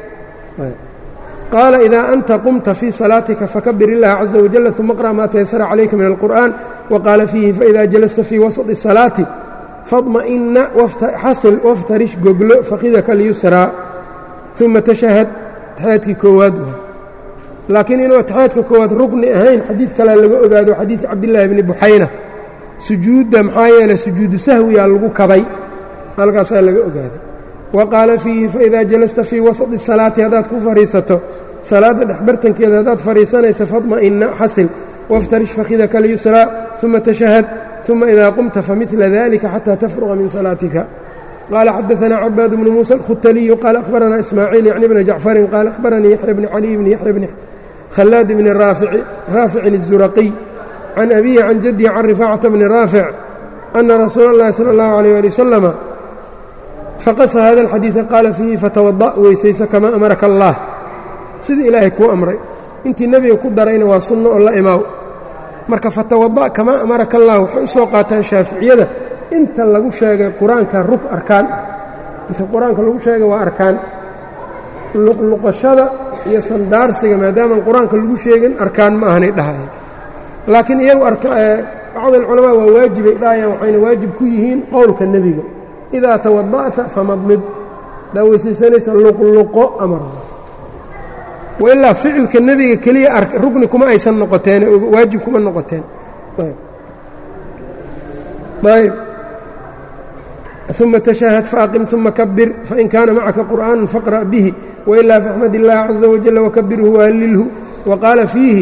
qaala idaa anta qumta fii salaatika fakabir illaha caza wajala uma qra' maa taysara calayka min alqur'an waqaala fiihi faida jalasta fii wasط الsalaati fadma'ina xasil waftarish goglo fakhidaka lyusraa uma tashahad taxyaadkii koowaad laakiin inuu taxyaadka koowaad rugni ahayn xadiid kalea laga ogaado xadiidka cabdillaahi bni buxayna sujuudda maxaa yeeley sujuudu sahwiyaa lagu kabay halkaasaa laga ogaaday wa qaala fiihi faidaa jalasta fii wasadi salaati haddaad ku fadhiisato salaadda dhexbartankeeda haddaad fadhiisanaysa fadma'ina xasil waftarish fakhidaka lyusraa uma tashahad uma idaa qumta famidla dalika xataa tafruqa min salaatika qaala xadaanaa cabaad bnu muusa alkhutaliyu qaala akhbaranaa ismaaciil yacni bna jacfarin qaala akhbaranii yaxya bni caliy bni yaxya bni khallaad bni raaficin الzuraqiy can abihi can jadihi can rifaacata bni raafic ana rasuula اllahi salى اllahu alيyh ali wasalama faqasa hada alxadiida qaala fiihi fatawada' weysayso kamaa amaraka allah sida ilaahay kuu amray intii nebiga ku darayna waa sunno oo la imaaw marka fatawada' kamaa amaraka allah waxay u soo qaataan shaaficiyada inta lagu sheegay qur-aanka rug arkaan ah inta qur-aanka lagu sheegay waa arkaan luqluqashada iyo sandaarsiga maadaamaan qur-aanka lagu sheegin arkaan ma ahanay dhahaya laakiin iyagu bacd alculamaa waa waajibay dhahayaan waxayna waajib ku yihiin qowlka nebiga idaa tawada'ta famadmid haddaa weysaysanaysa luqluqo amar wailaa ficilka nebiga keliya rugni kuma aysan noqoteen waajib kuma noqoteen ayb uma tashahad faaqim uma kabir fain kaana macaka qur'aanu faqra' bihi wailaa faxmad illaha caza wajala wakabirhu wahallilhu waqaala fiihi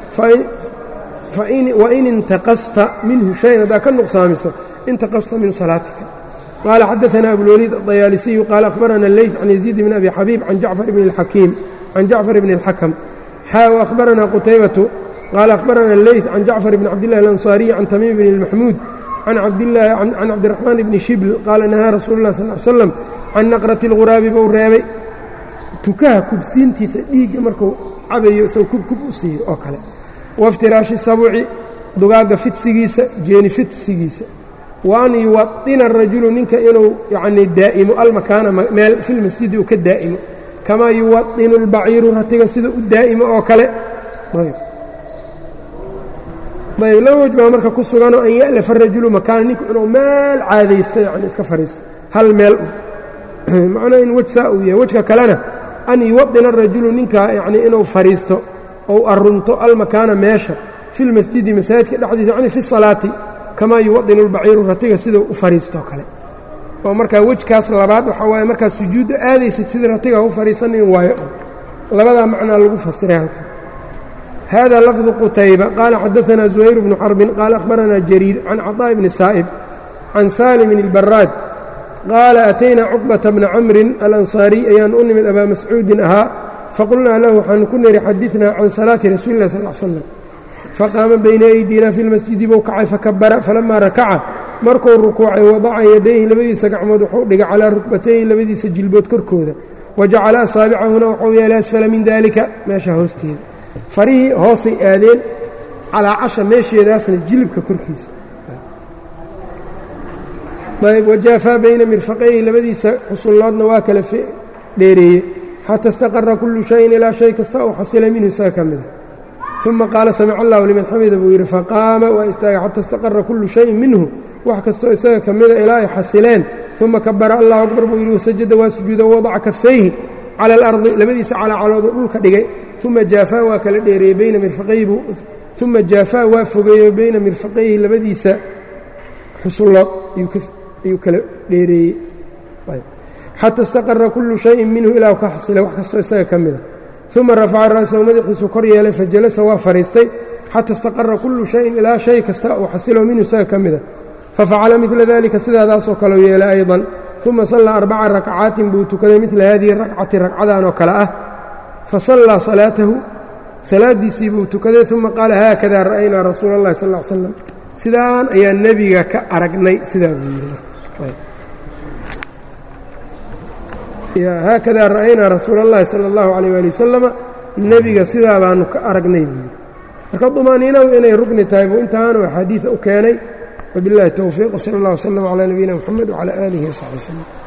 wain intaqasta minhu shayan haddaa ka nuqsaamiso intaqasta min salaatika qaala xadaanaa abulwaliid aطayaalisiyu qaala akhbarana leyt can yaziid bn abi xabiib can jacfar bni اlxakiim can jacfar bni اlxakam xaa akhbarana qutaybatu qaala akhbarana leyt can jacfar bni cabdillahi alansaariyi can tamiim bni اlmaxmuud can cabdiraxmaan bni shibl qaala nahaa rasuulu lah sal slam can naqrati اlghuraabi buu reebay tukaha kubsiintiisa dhiigga markuu cabayo isagoo kubkub u siiyo oo kale waiftiraashi sabuci dugaagga fidsigiisa jeeni fidsigiisa wa an yuwaطina arajulu ninka inuu yacnii daa'imo almakaana meel fi lmasjidi uu ka daa'imo kamaa yuwaطinu اlbaciiru ratiga sida u daa'imo oo kale ayb laba wej baa marka ku suganoo an ya'lafa arajulu makaana ninku inuu meel caadaysto yani iska fadhiisto hal meel u macnaa in wej saa uu yahay wejka kalena an yuwaطina arajulu ninka yacnii inuu fadhiisto ou arunto almakaana meesha fi lmasjidi masaajidka dhexdiisa yani fi salaati kamaa yuwaطinu اlbaciiru ratiga sidau u fadhiistoo kale oo markaa wejkaas labaad waxaa waaye markaa sujuudda aadaysid sidii ratiga u fadhiisanin waayo labadaa macnaa lagu fasiray halkan hada lafdu qutayba qaala xadaثna زuhayr bnu xarbin qaala akhbarana jariir can caطاء bni saa'ib can saalimin اlbaraad qaala ataynaa cuqbata bna camrin alansaariy ayaan u nimid abaa mascuudin ahaa faqulnaa lahu waxaanu ku niri xadinaa can salaati rasuuli lah sal slam faqaama bayna aydina fi lmasjidi buu kacay fakabara falamaa rakaca markuu rukuucay wadaca yadayhi labadiisa gacmood wuxuu dhigay calaa rukbatayhi labadiisa jilbood korkooda wa jacala asaabicahuna wuxuu yeelay asfala min daalika meesha hoosteeda farihii hoosay aadeen calaa casha meesheedaasna jilibka korkiisa ayb wajaafaa bayna mirfaqayhi labadiisa xusulloodna waa kala dheereeyey xata istaqara kullu shayin ilaa shay kasta uu xasilay minhu isaga ka mida uma qaala samic allahu liman xamida buu yidhi faqaama waa istaagay xata istaqara kullu shayin minhu wax kastoo isaga ka mida ilaa ay xasileen uma kabara allahu akbar buu yidhi wasajada waa sujuuda wadaca kafayhi cala alardi labadiisa calaacaloodu dhulka dhigay uma jaafaa waa kala dheereeyey bayna mirfaqayhi buu uma jaafaa waa fogeeyo bayna mirfaqayhi labadiisa xusullood ayuu kala dheereeyey xata istaqara kullu shayin minhu ilaa ka xasilay wax kastoo isaga ka mida uma rafaca ra'sahu madaxiisu kor yeelay fajalasa waa fadhiistay xata istaqara kullu shayin ilaa shay kasta uu xasilo minhu isaga ka mida fafacala midla dalika sidaadaasoo kaleu yeelay ayضan uma sallaa arbaca rakcaatin buu tukaday midla hadihi rakcati ragcadan oo kale ah fasallaa salaatahu salaadiisii buu tukaday uma qaala haakada ra'aynaa rasuula اllahi sal l slam sidaan ayaa nebiga ka aragnay sidaa buu yidhi haakada ra'aynaa rasuula اllahi salى اllahu عalيyh ali wasalama nebiga sidaa baanu ka aragnay buu yidhi marka dumaaniinadu inay rugni tahay buu intaanu axaadiida u keenay wabiاllahi towfiiq wsala اllah wslm calى nabiyina mxamed wcalى aalihi wsaxbi wslm